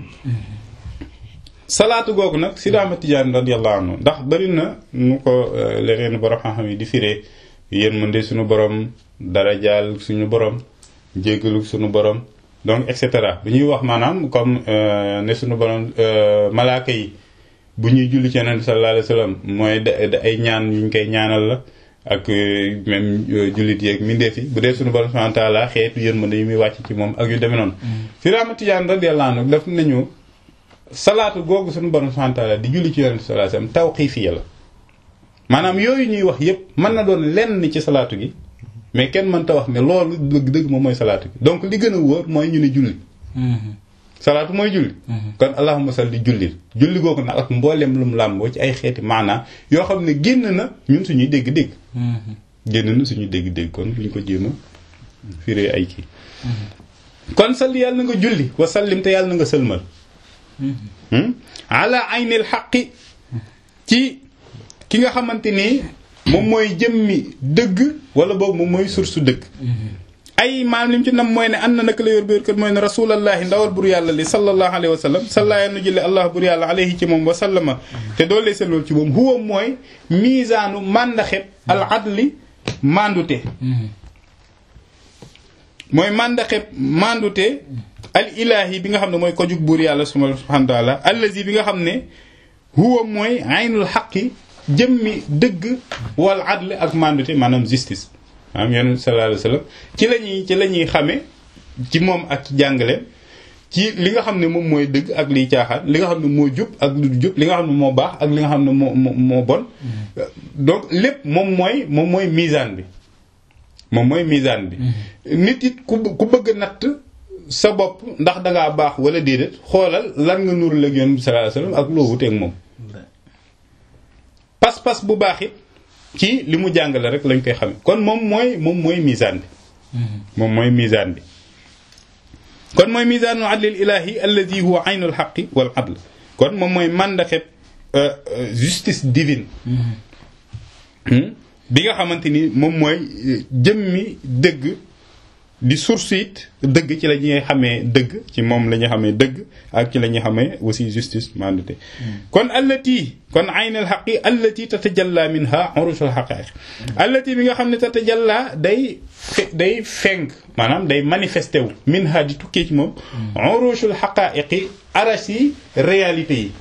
salaatu googu nag Sidi Ahmad Tidiane radiyallahu anhu ndax bari na nu ko leneen borom xam-xam yi di firee yéen mën de suñu borom darajaal suñu borom jéggalu suñu borom donc et cetera bu ñuy wax maanaam comme ne suñu borom malaaka yi bu ñuy julli ci yonent sallallahu alayhi wa sallam mooy da ay ñaan yu ñu koy ñaanal la ak même jullit yeeg mindeef yi bu dee suñu borom subhanahu wa ta'ala xeetu yërmande yi muy wàcc ci moom ak yu demee noonu Sidi Ahmad Tidiane radiyallahu anhu daf nañu salaatu googu suñu borom subhanahu wa ta'ala di julli ci yonent sallallahu alayhi wa sallam tawqifiya la maanaam yooyu ñuy wax yépp mën na doon lenn ci salaatu gi mais kenn mënta wax ne loolu dëgg dëgg moom mooy salaatu gi donc li gën a wóor mooy ñu ne julli salaatu mooy julli kon allahumma salli julli julli googu nag ak mboolem lu mu làmboo ci ay xeeti maanaa yoo xam ne génn na ñun suñuy dégg-dégg génn na suñuy dégg-dégg kon buñ ko jéem a firee ay kii kon salli yàlla na nga julli wa sallim te yàlla na nga sëlmal ala aynil xaqi ci ki nga xamante ni moom mooy jëmmi dëgg wala boobu moom mooy source dëgg ay maam lim ci nam mooy ne ànd na naka la yor biir kër mooy ne rasulallahi ndawal bur yàlla li sallallahu alayhi wa sallam salla yal na jële allah bur yàlla alayhi ci moom wa sallama te doole sa lool ci moom huwa mooy miisaanu màndaxeb al adli mandute mooy màndaxeb mandute al ilahi bi nga xam ne mooy ko jug buur yàlla subhanahu wa taala allazi bi nga xam ne huwa mooy aynul xaqi jëmmi dëgg wal adl ak mandute maanaam justice maanaam yonent sallallahu alayhi wasallam ci la ñuy ci la ñuy xamee ci moom ak ci jàngaleem ci li nga xam ne moom mooy dëgg ak liy caaxaan li nga xam ne moo jub ak lu du jub li nga xam ne moo baax ak li nga xam ne moo moo moo bon donc lépp moom mooy moom mooy misaan bi moom mooy misaan bi nit it ku ku bëgg natt sa bopp ndax dangaa baax wala déedéet xoolal lan nga nuru la Yonent bi sallallahu alayhi wasallam ak loo wuteeg moom pas-pas bu baax it ci li mu jàngale rek lañ koy xame kon moom mooy moom mooy misaan bi moom mooy misaan bi kon mooy misaanul adlil ilahi alladi huwa aynul xaqi wal adl kon moom mooy màndaxeb justice divine bi nga xamante ni moom mooy jëmmi dëgg di source it dëgg ci la ñuy xamee dëgg ci moom la ñuy xamee dëgg ak ci la ñuy xamee aussi justice mandate kon allati kon aynul xaqi allati tatajalla minha urushul xaqaiq allati bi nga xam ne tatajalla day day fenk maanaam day manifesté wu minha di tukkee ci moom urushul xaqaiqi arash yi réalité yi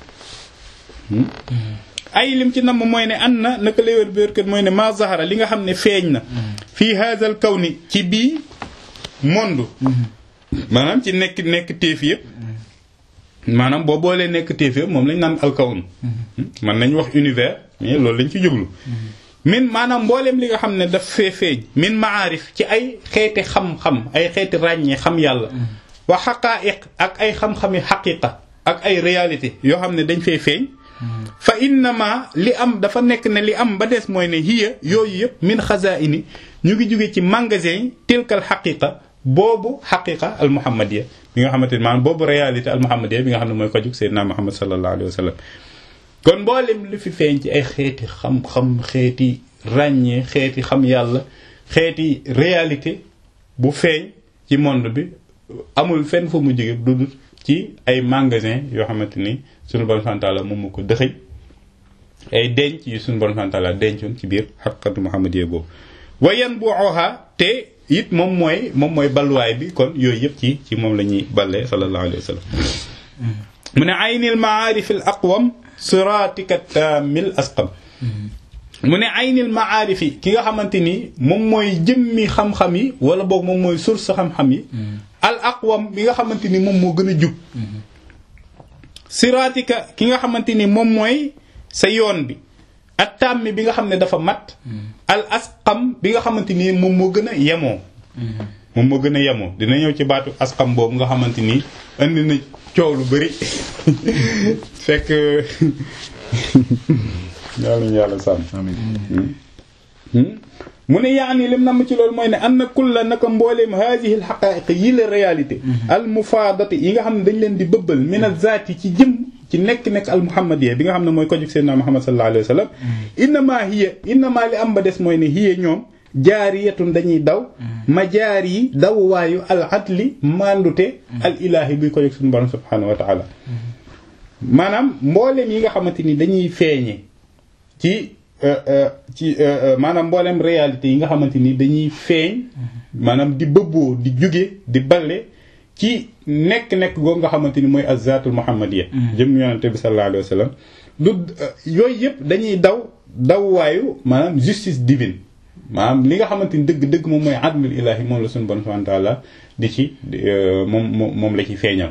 ay lim ci namm mooy ne an na naka léwér béerkat mooy ne ma zahara li nga xam ne feeñ na fii haazal kawni ci bii monde maanaam ci nekk nekk téef yëpp maanaam boo boolee nekk téef yëpp moom lañ naan alkawn man nañ wax univers mais loolu lañ ci jublu min maanaam mbooleem li nga xam ne daf fee feeñ min maarif ci ay xeeti xam-xam ay xeeti ràññee xam yàlla wa xaqaa'iq ak ay xam-xami xaqiqa ak ay réalité yoo xam ne dañ fee feeñ fa innama li am dafa nekk ne li am ba des mooy ne hiya yooyu yëpp min xazaini ñu ngi jóge ci magasin tilkal xaqiqa boobu xaqiqa al muhammadiya bi nga xamante ne maanaam boobu réalité al muhammadiya bi nga xam ne mooy ko jug seydina muhammad sallallahu alayhi wa sallam kon mboolem lu fi feeñ ci ay xeeti xam-xam xeeti ràññee xeeti xam yàlla xeeti réalité bu feeñ ci monde bi amul fenn fa mu jóge du dul ci ay magasin yoo xamante ni sunu borom subhanahu wa ta'ala moom moo ko dëxëñ ay denc yu sunu borom subhanahu wa ta'ala dencoon ci biir xaqiqatu muhammadiyya boobu wayan bu oxa te it moom mooy moom mooy balluwaay bi kon yooyu yëpp ci ci moom la ñuy ballee sallallahu alayhi wa sallam mu ne aynil maarif al aqwam siratika tamil asqam mu ne aynil maarif yi ki nga xamante ni moom mooy jëmmi xam-xam yi wala boog moom mooy source xam-xam yi al aqwam bi nga xamante ni moom moo gën a jub siratika ki nga xamante ni moom mooy sa yoon bi ak tàmmi bi nga xam ne dafa mat al asqam bi nga xamante ni moom moo gën a yemoo moom moo gën a yemoo dina ñëw ci baatu asqam boobu nga xamante ni indi na coow lu bari fekk yàlla ñu yàlla sàmm mu ne yaani lim nam ci loolu mooy ne am na kulla naka mbooleem haadihi al xaqaa'iq yi la réalité al mufaadati yi nga xam ne dañ leen di bëbbal min al zaati ci jëm ci nekk-nekk al muhammadiya bi nga xam ne mooy ko jug seydina muhammad sallallahu alayhi wa sallam innama hiya innama li am ba des mooy ne hiya ñoom jaariyatun dañuy daw ma jaar yi dawwaayu al adli mandute al ilaahi buy ko jug suñu borom subhanahu wa taala maanaam mbooleem yi nga xamante ni dañuy feeñe ci ci maanaam mboolem réalité yi nga xamante ni dañuy feeñ maanaam di bëbboo di jóge di balle ci nekk-nekk googu nga xamante ni mooy azatul muhammadiya jëm yonente bi sallallahu alayhi wa sallam du yooyu yëpp dañuy daw dawwaayu maanaam justice divine maanaam li nga xamante ni dëgg-dëgg moom mooy adlul ilahi moom la suñu bon subhanahu wa ta'ala di ci moom moom la ci feeñal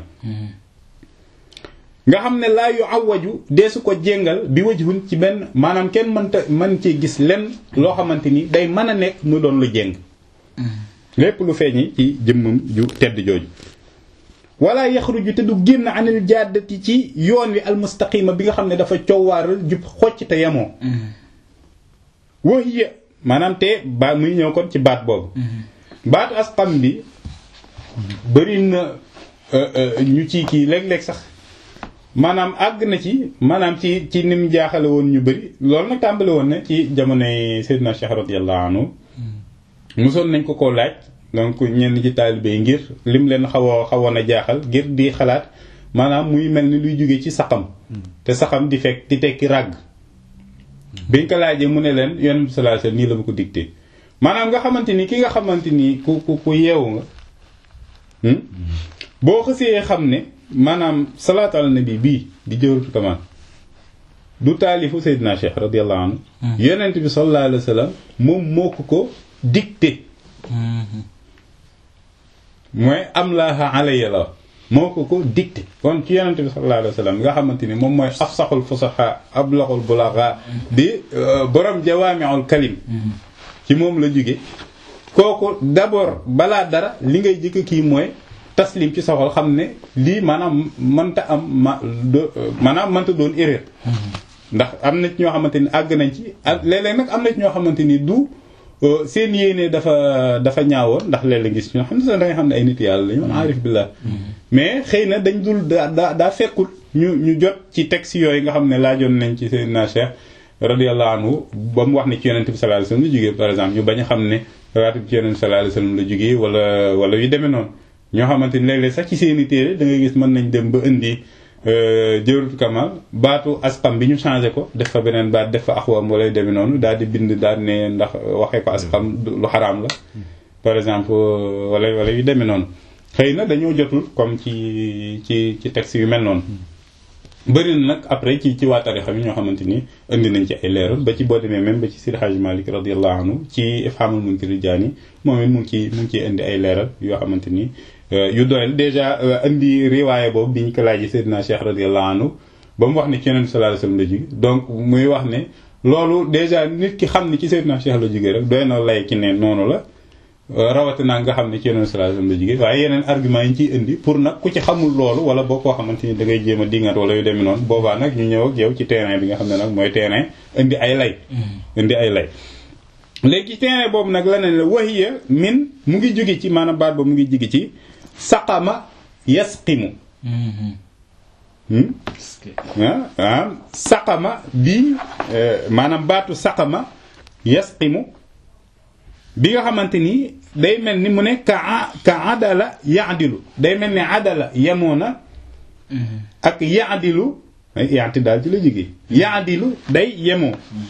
nga xam ne laa yu awaju deesu ko jéngal bi wajhun ci benn maanaam kenn mënta mën ci gis lenn loo xamante ni day mën a nekk mu doon lu jéng lépp lu feeñi ci jëmmam ju tedd jooju wala yaxruju te du génn anil jaddati ci yoon wi almustaqima bi nga xam ne dafa coowaaral jub xocc te yemoo wahiya maanaam te ba muy ñëw kon ci baat boobu baatu asqam bi bëri na ñu ci kii léeg-léeg sax maanaam àgg na ci maanaam ci ci ni mu jaaxale woon ñu bëri loolu nag tàmbali woon na ci jamonoy Seydina Cheikh radiyallahu anhu mosoon nañ ko koo laaj donc ñenn ci taalibe yi ngir lim leen xaw a xawoon a jaaxal ngir di xalaat maanaam muy mel ni luy jóge ci saxam te saxam di fekk di tekki ràgg biñ ko laajee mu ne leen Yonent bi sallallahu alayhi wasallam nii la ma ko dicté maanaam nga xamante ni ki nga xamante ni ku ku ku yeewu nga boo xësee xam ne maanaam salaatu ala nabi bii di jëwratu kamaan du taalifu Seydina Cheikh radiyallahu anhu yonent bi sallallahu alayhi wa sallam moom moo ko ko dicté mooy am laaha alayya la moo ko ko dicté kon ci yonent bi sallallahu alayhi wa sallam nga xamante ni moom mooy afsaxul fusaxa ablaxul bulaxa di borom jawaamiul kalim ci moom la jóge kooku d'abord balaa dara li ngay jëkk kii mooy taslim ci sa xol xam ne lii maanaam mënta am ma maanaam mënta doon erreur ndax am na ci ñoo xamante ni àgg nañ ci ak léeg-léeg nag am na ci ñoo xamante ni du seen yéene dafa dafa ñaawoon ndax léeg-léeg gis ñoo xam ne sax da nga xam ne ay nit yàlla lañu aarif billah mais xëy na dañ dul daa daa daa fekkul ñu ñu jot ci texte yooyu nga xam ne laajoon nañ ci Seydina Cheikh radiyallahu anhu ba mu wax ne ci yonent bi sallallahu alayhi wasallam la jógee par exemple ñu bañ a xam ne rawaati bi ci yonent bi sallallahu alayhi wasallam la jógee wala wala yu demee noonu ñoo xamante ni léeg-léeg sax ci seeni téere da ngay gis mën nañ dem ba indi jawratu kamal baatu asqam bi ñu changé ko def fa beneen baat def fa axwam wala yu demee noonu daal di bind daal ne ndax waxee ko asqam lu xaraam la par exemple wala wala yu demee noonu xëy na dañoo jotul comme ci ci ci texte yu mel noonu bëri na nag après ci ci waa tarixa bi ñoo xamante ni indi nañ ci ay leeral ba ci boo demee même ba ci Sidi Hadj Malick radiyallahu anhu ci Ifhamul Munkiri Jaani moom it mu ngi ciy mu ngi ciy indi ay leeral yoo xamante ni yu doyal déjà indi riwaaya boobu bi ñu ko laajee Seydina Cheikh radiyallahu anhu ba mu wax ne ci Yonent sallallahu alayhi wasallam la jóge donc muy wax ne loolu déjà nit ki xam ne ci Seydina Cheikh la jóge rek doy na lay ci ne noonu la rawatina nga xam ne ci Yonent sallallahu alayhi wasallam la jóge waaye yeneen argument yi ñu ciy indi pour nag ku ci xamul loolu wala boo koo xamante ni da ngay jéem a dingat wala yu demee noonu boobaa nag ñu ñëw ak yow ci terrain bi nga xam ne nag mooy terrain indi ay lay indi ay lay léegi terrain boobu nag la ne la wahiya min mu ngi jóge ci maanaam baat ba mu ngi jóge ci saqama yasqimu ah saqama bi maanaam baatu saqama yasqimu bi nga xamante ni day mel ni mu ne ka ka adala yaadilu day mel ni adala yemoo na ak yaadilu yaati daal ci la jógee yaadilu day yemoo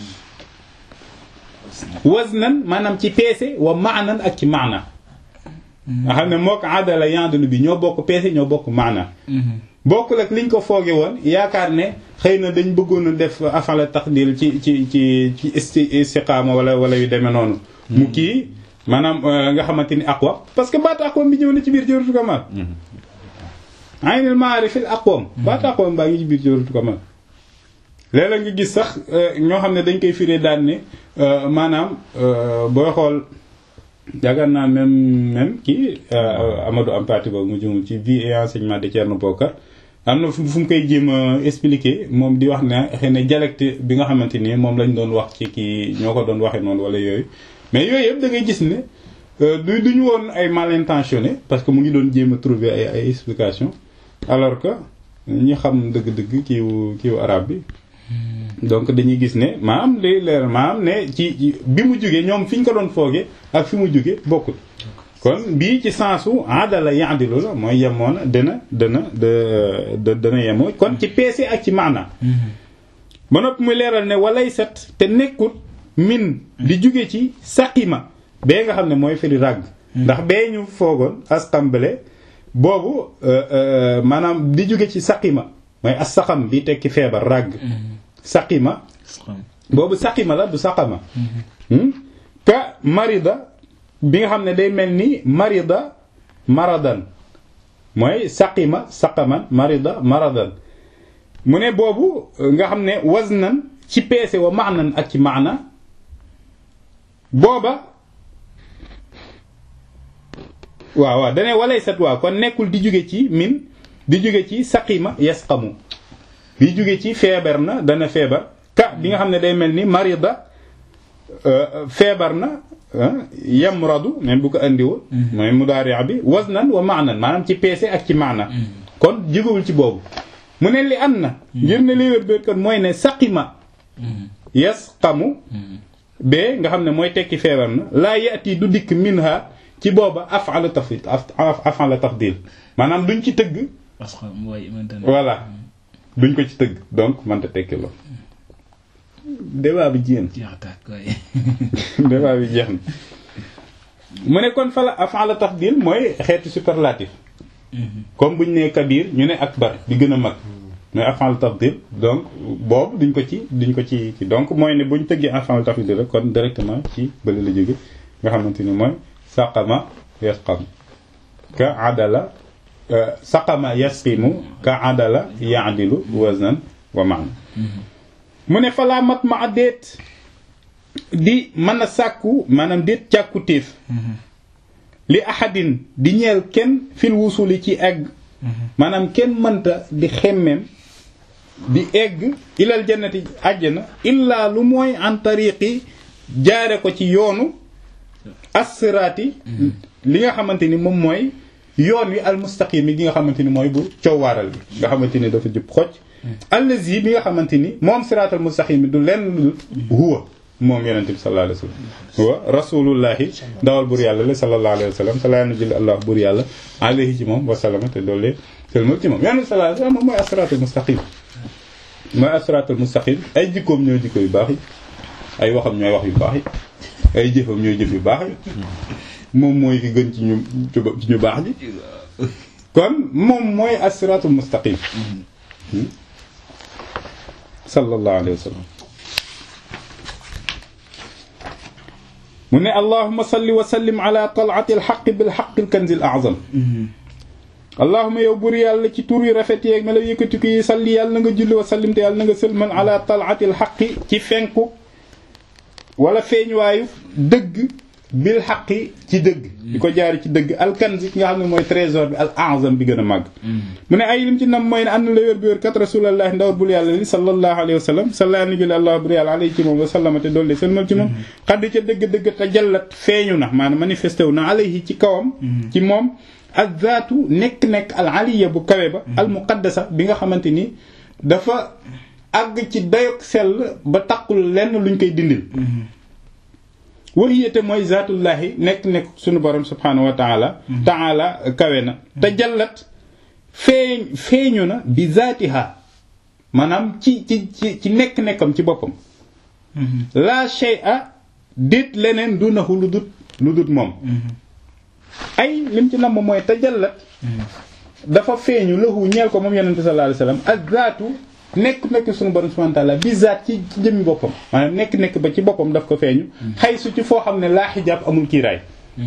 waznan maanaam ci peese wa maanan ak ci maana nga xam ne moo ko adala yaadilu bi ñoo bokk peese ñoo bokk maana bokkul ak liñ ko fooge woon yaakaar ne xëy na dañ bëggoon a def afala taqdil ci ci ci ci istiqaama wala wala yu demee noonu mu kii maanaam nga xamante ni aqwa parce que baatu aqwam bi ñëw na ci biir jawratu kamal aynul ma'arifil aqwam baatu aqwam baa ngi ci biir jawratu kamal léeg-léeg nga gis sax ñoo xam ne dañ koy firee daan ne maanaam booy xool yaakaar naa même même kii Amadou Ampati boobu mu jëmul ci vie et enseignement de Thierno Bokar am na fu mu koy jéem a expliquer moom di wax ne xëy na dialecte bi nga xamante ni moom lañ doon wax ci kii ñoo ko doon waxee noonu wala yooyu mais yooyu yëpp da ngay gis ne du duñu woon ay mal intentionné parce que mu ngi doon jéem a trouver ay ay explication alors que ñi xam dëgg-dëgg kiiwu kiiwu arabe bi donc dañuy gis ne maanaam day leer maanaam ne ci bi mu jógee ñoom fi ñu ko doon foogee ak fi mu jógee bokkul kon bii ci sensu adala yaadilu la mooy yemoon dana dana da dana yemoo kon ci peese ak ci maana ba noppi muy leeral ne walay set te nekkut min di jóge ci saqima bee nga xam ne mooy firi ràgg ndax bee ñu foogoon asqambale boobu maanaam di jóge ci saqima mooy as saqam bi tekki feebar ràgg saqima boobu saqima la du saqama ka marida bi nga xam ne day mel ni marida maradan mooy saqima saqaman marida maradan mu ne boobu nga xam ne waznan ci peese wa maanan ak ci maana booba waaw waaw dane walay sat waaw kon nekkul di jóge ci min di jóge ci saqima yasqamu di jóge ci feebar na dana feebar ka bi nga xam ne day mel ni marida feebar na yamradu même bu ko andiwul mooy mudaari' bi waznan wa maanan maanaam ci peese ak ci maana kon jógewul ci boobu mu ne li an na ngir ne li wér kon mooy ne saqima yasqamu bee nga xam ne mooy tekki feebar na laa yati du dikk minha ci booba af'ala tafdil af'ala tafdil maanaam duñ ci tëgg voilà duñ ko ci tëgg donc mënta tekki loolu débat bi jéem débat bi jeex na mu ne kon fala af'ala tafdil mooy xeetu superlatif comme buñ nee kabir ñu ne akbar bi gën a mag mooy af'al tafdil donc boobu duñ ko ci duñ ko ci ci donc mooy ne buñ tëggee af'al tafdil rek kon directement ci bële la jóge nga xamante ni mooy saqama yasqam ka adala saqama yasqimu ka adala yaadilu waznan wa maana mu ne falaa mat ma déet di mën a sàkku maanaam déet càkku téef li ahadin di ñeel kenn fil wusuli ci egg maanaam kenn mënta di xemmeem di egg ilal jannati àjjana illaa lu mooy an tariqi jaare ko ci yoonu assiraati li nga xamante ni moom mooy yoon wi almustaqim yi gi nga xamante ni mooy bu coowaaral bi nga xamante ni dafa jub xocc allazi bi nga xamante ni moom siraatal mustaqim bi du lenn lu huwa moom yonente bi sallallahu alayhi wa sallam huwa rasulullahi ndawal bur yàlla la sallallahu alayhi wa sallam salaa na jëli allah bur yàlla alayhi ci moom wasalama te doole sëlmal ci moom yonente bi sallallahu alayhi wa sallam moom mooy asiraatal mustaqim mooy asiraatal mustaqim ay jikkoom ñooy jikko yu baax yi ay waxam ñooy wax yu baax yi ay jëfam ñooy jëf yu baax yi moom mooy ki gën ci ñu ci ñu baax ji kon moom mooy asiraatul mustaqim sallallahu alayhi wa sallam mu ne allahuma salli wa sallim ala tal'ati alxaqi bilxaqi alkanzi alazam allahuma yow bur yàlla ci tur yu rafet yeeg melaw yëkkati ko yi salli yàlla na nga julli wa sallim te yàlla na nga sëlmal ala tal'ati alxaqi ci fenku wala feeñuwaayu dëgg bil xaqi ci dëgg di ko jaari ci dëgg alkanzi ki nga xam ne mooy trésor bi al azam bi gën a màgg mu ne ay lim ci nam mooy ne ànd la wér bi wér kat rasulallah ndawar bul yàlla li sallallahu alayhi wa sallam salla ni jële allah bur yàlla alayhi ci moom wa sallama te doolde sëlmal ci moom xaddi ca dëgg-dëgg te jallat feeñu na maanaam manifesté wu na alayhi ci kawam ci moom ak zaatu nekk-nekk al aliya bu kawe ba al muqaddasa bi nga xamante ni dafa àgg ci dayok sell ba taqul lenn luñ koy dindil waxiyate mooy zaatullahi nekk nekk sunu borom subhanahu wa taala taala kawe na te jallat feeñ feeñu na bi zaatiha maanaam ci ci ci ci nekk-nekkam ci boppam la shay'a dit leneen du naxu lu dut lu dut moom ay lim ci namm mooy te jallat dafa feeñu lahu ñeel ko moom yonente sallallahu alayhi wasallam ak zaatu nekk nekk suñu borom subhanahu wa ta'ala bi zaat ci ci jëmmi boppam maanaam nekk nekk ba ci boppam daf ko feeñu xay su ci foo xam ne laa xijaab amul kiiraay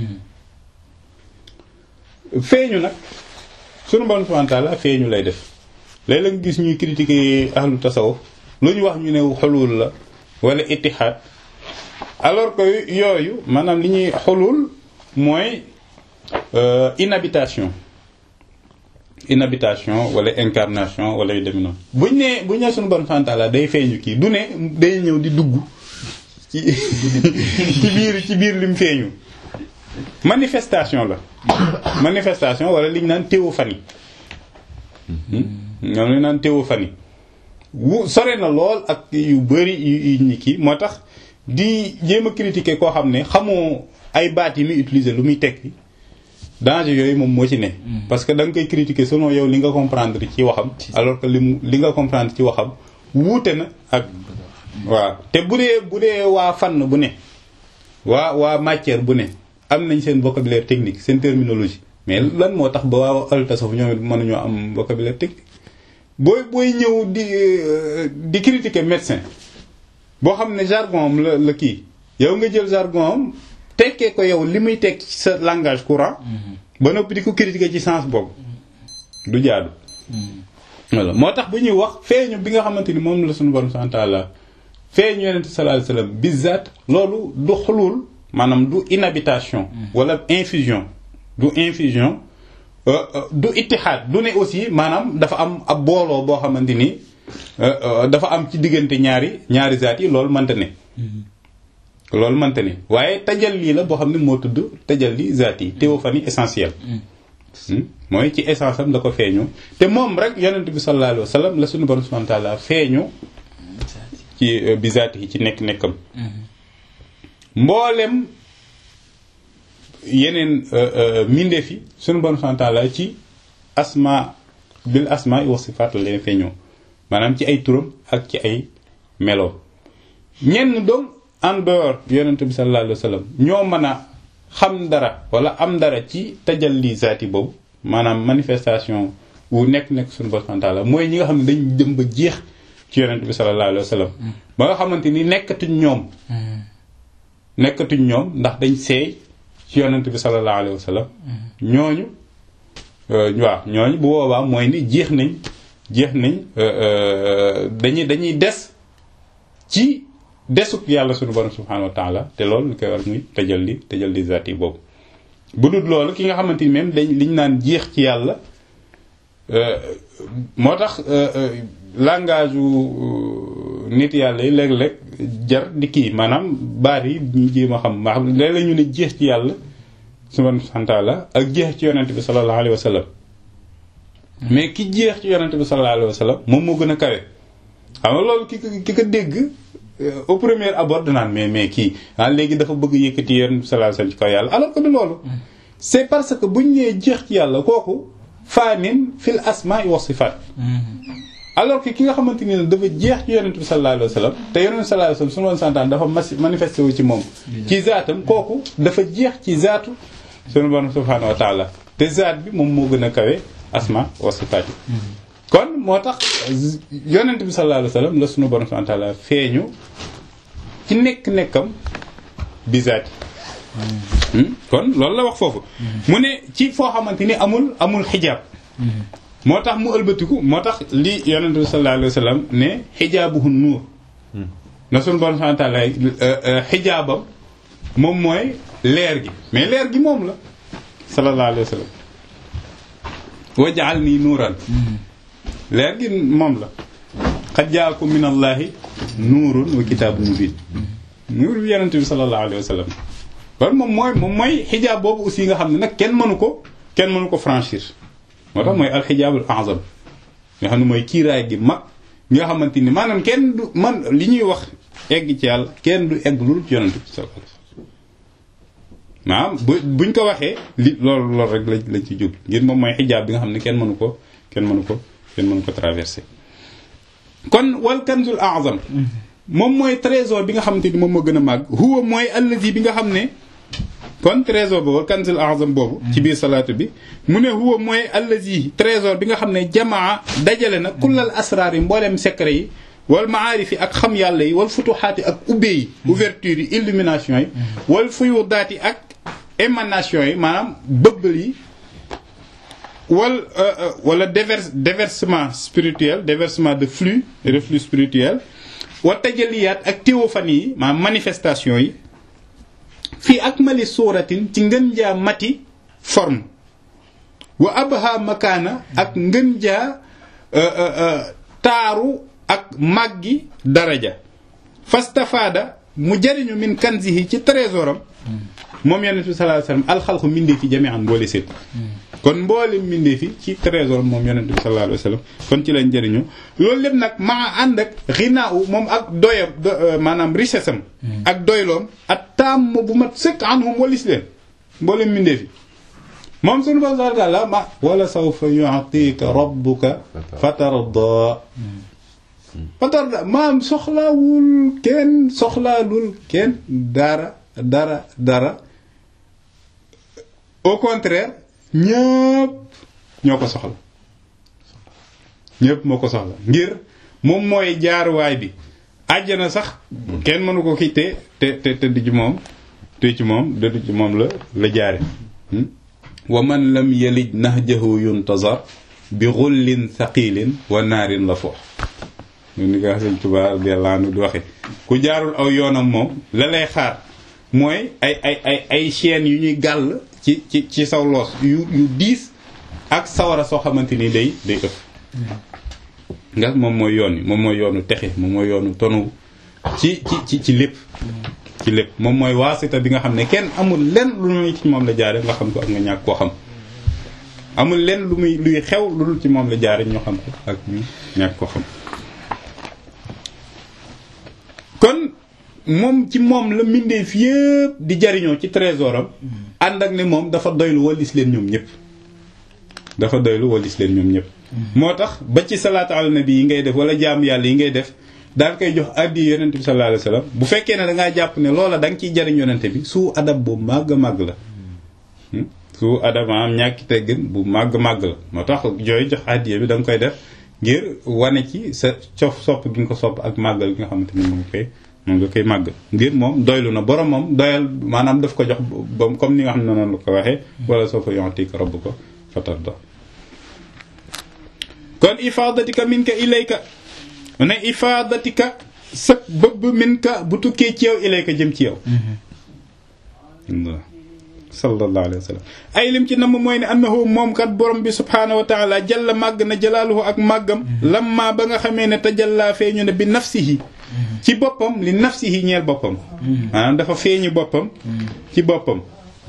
feeñu nag suñu borom subhanahu wa ta'ala feeñu lay def léeg-léeg nga gis ñuy critiquer ahlu tasawuf lu ñu wax ñu ne xulul la wala ittihaad alors que yooyu maanaam li ñuy xulul mooy inhabitation inhabitation wala incarnation wala yu demee noonu buñ nee buñ nee suñu borom subhanahu wa ta'ala day feeñu kii du ne day ñëw di dugg ci ci biir ci biir lim feeñu manifestation la manifestation wala liñ naan théophanie ñoom lañ naan théophanie wu sore na lool ak yu bari yu ñi kii moo tax di jéem a critiquer koo xam ne xamoo ay baat yi muy utiliser lu muy tekki danger yooyu moom moo ci ne. parce que da nga koy critiquer selon yow li nga comprendre ci waxam. alors que li mu li nga comprendre ci waxam wuute na ak. waaw te bu dee bu dee waa fànn bu ne waa waa matière bu ne am nañ seen vocabulaire technique seen terminologie mais lan moo tax ba waa al tasawuf ñoom it mënuñoo am vocabulaire technique. booy booy ñëw di di critiquer médecin boo xam ne jargon am la la kii yow nga jël jargon am. tekkee ko yow li muy tekk ci sa langage courant ba noppi di ko critiquer ci sens boobu du jaadu voilà moo tax bu ñuy wax feeñu bi nga xamante ni moom la suñu borom subhanahu wa ta'ala feeñu yonente sallallahu alayhi wasallam bizat loolu du xulul maanaam du inhabitation wala infusion du infusion du ittihaad du ne aussi maanaam dafa am ab booloo boo xamante ni dafa am ci diggante ñaari ñaari zaat yi loolu mënta ne loolu mënta ni waaye tajalli la boo xam ne moo tudd tajalli zaat yi théophanie essentielle mooy ci essence am da ko feeñu te moom rek yonent bi sallallahu alayhi wa sallam la suñu borom subhanahu wa ta'ala feeñu ci bi zaat yi ci nekk-nekkam mboolem yeneen mindeef yi suñu borom subhanahu wa ta'ala ci asma bil asma wa sifaat la leen feeñoo maanaam ci ay turam ak ci ay melo ñenn doom en dehors yonent bi sallallahu alayhi wa sallam ñoo mën a xam dara wala am dara ci tajalli zaati boobu maanaam manifestation wu nekk nekk suñu borom subhanahu wa ta'ala mooy ñi nga xam ne dañ dem ba jeex ci yonent bi sallallahu alayhi wa sallam ba nga xamante ni nekkatuñ ñoom nekkatuñ ñoom ndax dañ seey ci yonent bi sallallahu alayhi wa sallam ñooñu waaw ñooñu bu boobaa mooy ni jeex nañ jeex nañ dañuy dañuy des ci desuk yàlla sunu borom subhanahu wa taala te loolu lu koy war muy tajalli tajalli zaati boobu bu dul loolu ki nga xamante ni même dañ liñ naan jeex ci yàlla moo tax langage u nit yàlla yi léeg-léeg jar di kii maanaam baat yi ñu jéem a xam maa xam léeg-léeg ñu ne jeex ci yàlla subhanahu wa taala ak jeex ci yonent bi sallallahu alayhi wa sallam mais ki jeex ci yonent bi sallallahu alayhi wa sallam moom moo gën a kawe xam nga loolu ki ko ki ko dégg au premier abord danaan mais mais kii ah léegi dafa bëgg yëkkati yonent bi sallallahu alayhi wa sallam ci kaw yàlla alors que du loolu c'est parce que buñ nee jeex ci yàlla kooku faanin fil asmaa wa sifaat alors que ki nga xamante ni dafa jeex ci yonent bi sallallahu alayhi wa sallam te yonent bi sallallahu alayhi wa sallam su ma santaan dafa manifesté wu ci moom ci zaatam kooku dafa jeex ci zaatu sunu borom subhaanahu wa taala te zaat bi moom moo gën a kawe asma wa sifaat yi kon moo tax yonent bi sallallahu alayhi wa sallam la sunu borom subhaanahu wa taala feeñu ci nekk-nekkam bi zaati kon loolu la wax foofu mu ne ci foo xamante ni amul amul xijaab moo tax mu ëlbatiku moo tax li yonent bi sallallahu alayhi wa sallam ne xijaabuhu nuur na sunu borom subhanahu wa ta'ala xijaabam moom mooy leer gi mais leer gi moom la sallallahu alayhi wa sallam waj'al nii nuuran leer gi moom la qad jaakum min allahi nuurun wa kitaabun mubiin nuur bi yonent bi sallallahu alayhi wa sallam kon moom mooy moom mooy xijaab boobu aussi nga xam ne nag kenn mënu ko kenn mënu ko franchir moo tax mooy alxijaabul azam nga xam ne mooy kiiraay gi mag nga xamante ni maanaam kenn du man li ñuy wax egg ci yàlla kenn du egg lul ci yonent bi sallallahu alayhi wasallam maanaam bu buñ ko waxee li loolu loolu rek lañ lañ ci jub ngir moom mooy xijaab bi nga xam ne kenn mënu ko kenn mënu ko kenn mënu ko traversé kon wal kanzul azam moom mooy trésor bi nga xamante ni moom moo gën a màgg huwa mooy allazi bi nga xam ne kon trésor boobu kanzul azam boobu ci biir salaatu bi mu ne huwa mooy allazi trésor bi nga xam ne jamaa dajale na kullal asraar yi mbooleem secret yi wal maarif yi ak xam yàlla yi wal futuxaat yi ak ubbee yi ouverture yi illumination yi wal fuyudaat yi ak émanation yi maanaam bëbbal yi wal wala dévers déversement spirituel déversement de flux reflux spirituel wa tajaliyaat ak théophanie yi maanaam manifestation yi fii akmali suuratin ci ngën jaa mati forme wa abha makaana ak ngën jaa taaru ak màggi daraja fastafaada mu jariñu min kanzihi ci trésoram moom yonent bi sallallahu alayhi wasallam alxalqu mbindee fi jami'an mboole seen kon mboole mbindee fi ci trésor moom yonent bi sallallahu alayhi wasallam kon ci lañ jëriñu loolu lépp nag maa ànd ak xinaaw moom ak doyam maanaam richesse am ak doyloom ak taam bu mat sëkk anhum walis leen mboole mbindee fi moom suñu ba subhanahu wa ta'ala ma wala sawfa yu'tika rabbuka fatarda fatarda maam soxlaawul kenn soxlaalul kenn dara dara dara au contraire ñëpp ñoo ko soxla ñëpp moo ko soxla ngir moom mooy jaaruwaay bi àjjana sax kenn mënu ko kii te te te te du ci moom te ci moom de du ci moom la la jaare wa man lam yalij nahjahu yuntazar bi xullin thaqilin wa naarin la foox ñu ni ko Sëñ Tuubaa radiyallahu anhu di waxe ku jaarul aw yoonam moom la lay xaar mooy ay ay ay ay chaînes yu ñuy gàll ci ci ci saw loos yu yu diis ak sawara soo xamante ni day day ëpp nga moom mooy yoon yi moom mooy yoonu texe moom mooy yoonu tonu ci ci ci ci lépp ci lépp moom mooy waasita bi nga xam ne kenn amul lenn lu muy ci moom la jaare nga xam ko ak nga ñàkk koo xam amul lenn lu muy luy xew lu dul ci moom la jaare ñoo xam ko ak ñu ñàkk koo xam kon moom ci moom la mbindeef yépp di jariñoo ci trésoram ànd ak ne moom dafa doylu walis leen ñoom ñëpp dafa doylu walis leen ñoom ñëpp moo tax ba ci salaatu ala nabi yi ngay def wala jaamu yàlla yi ngay def daan koy jox addi yonent bi sallallahu alayhi wasallam bu fekkee ne da ngaa jàpp ne loola da nga ciy jariñ yonent bi su adab bu màgg màgg la su adab am ñàkki teggin bu màgg màgg la moo tax jooy jox addiya bi da nga koy def ngir wane ci sa cof sopp gi nga ko sopp ak màggal gi nga xamante ni moom koy moom nga koy màgg ngir moom doylu na borom moom doyal maanaam daf ko jox ba comme ni nga xam ne noonu la ko waxee wala soo fa yontik rabb ko fatarda kon ifadatika minka ilayka ne ifadatika sëg bëbb min ka bu tukkee ci yow ilayka jëm ci yow sallallahu alayhi wa sallam ay lim ci namm mooy ne annahu moom kat borom bi subhaanahu wa taala jalla màgg na jalaaluhu ak màggam lamma ba nga xamee ne tajalla feeñu ne bi nafsihi ci boppam li nafsihi ñeel boppam maanaam dafa feeñu boppam ci boppam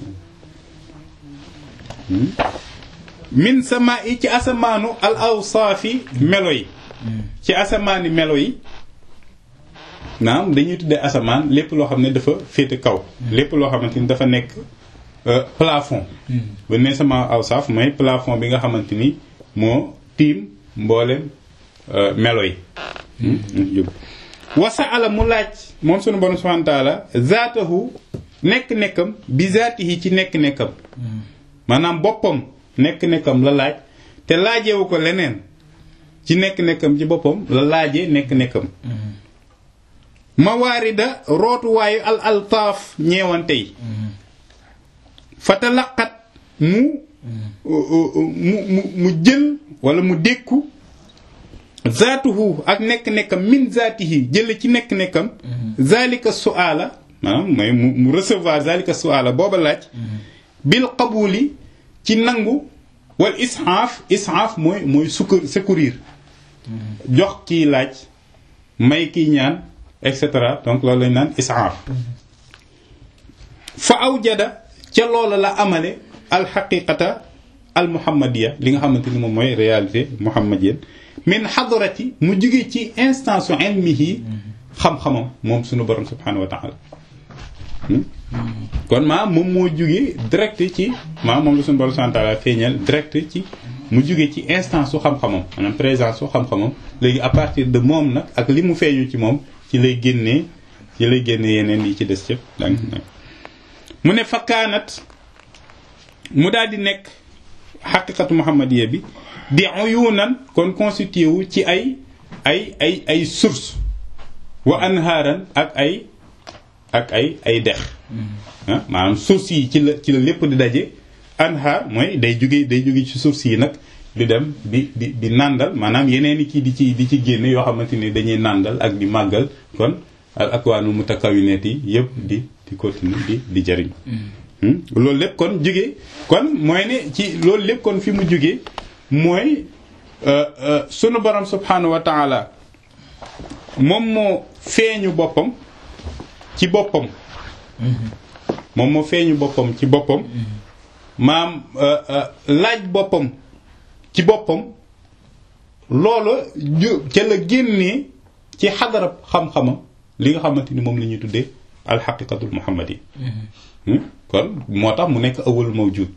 min sama yi ci asamaanu al awsaafi melo yi ci asamaani melo yi naam dañuy tuddee asamaan lépp loo xam ne dafa féete kaw lépp loo xamante ni dafa nekk plafond bu ne sama awsaaf mooy plafond bi nga xamante ni moo tiim mboolem melo yi wasa ala mu laaj moom sunu borom subhanahu wa taala zaatahu nekk-nekkam bi zaatihi ci nekk-nekkam maanaam boppam nekk-nekkam la laaj te laajewu ko leneen ci nekk-nekkam ci boppam la laajee nekk-nekkam mawaarida rootuwaayu al altaaf ñeewante yi fatalaqat mu mu mu mu jël wala mu dékku zaatuhu ak nekk-nekkam min zaatihi jële ci nekk-nekkam zalika su'ala maanaam mooy mu mu recevoir zalika su'ala booba laaj bil qabuli ci nangu wal ishaaf ishaaf mooy mooy succou secourir jox kii laaj may kii ñaan et cetera donc loolu lañ naan ishaaf fa awjada ca loola la amale alxaqiqata al muhammadiya li nga xamante ni moom mooy réalité muhammadienne min xadarati mu jóge ci instance ilmihi xam-xamam moom sunu borom subhanahu wa taala kon maa moom moo jóge direct ci maa moom la sunu borom subhanahu wa taala feeñal direct ci mu jóge ci instance su xam-xamam maanaam présence su xam-xamam léegi à partir de moom nag ak li mu feeñu ci moom ci lay génnee ci lay génnee yeneen yi ci des yëpp donc mu ne fakkaanat mu daal di nekk xaqiqatu muhammadiya bi di uyunan kon constitué wu ci ay ay ay ay source wa anhaaran ak ay ak ay ay dex ah maanaam source yi ci la ci la lépp di daje anhaar mooy day jóge day jóge ci source yi nag di dem di di di nàndal maanaam yeneen i kii di ci di ci génne yoo xamante ni dañuy nàndal ak di màggal kon al akwaanu mutakawinet yi yëpp di di continuer di di jëriñ loolu lépp kon jóge kon mooy ne ci loolu lépp kon fi mu jóge mooy sunu borom subhanahu wa taala moom moo feeñu boppam ci boppam moom moo feeñu boppam ci boppam maam laaj boppam ci boppam loola ca la génnee ci xadarab xam-xamam li nga xamante ni moom la ñuy tuddee alxaqiqatul muhammadi kon moo tax mu nekk awalu mawjud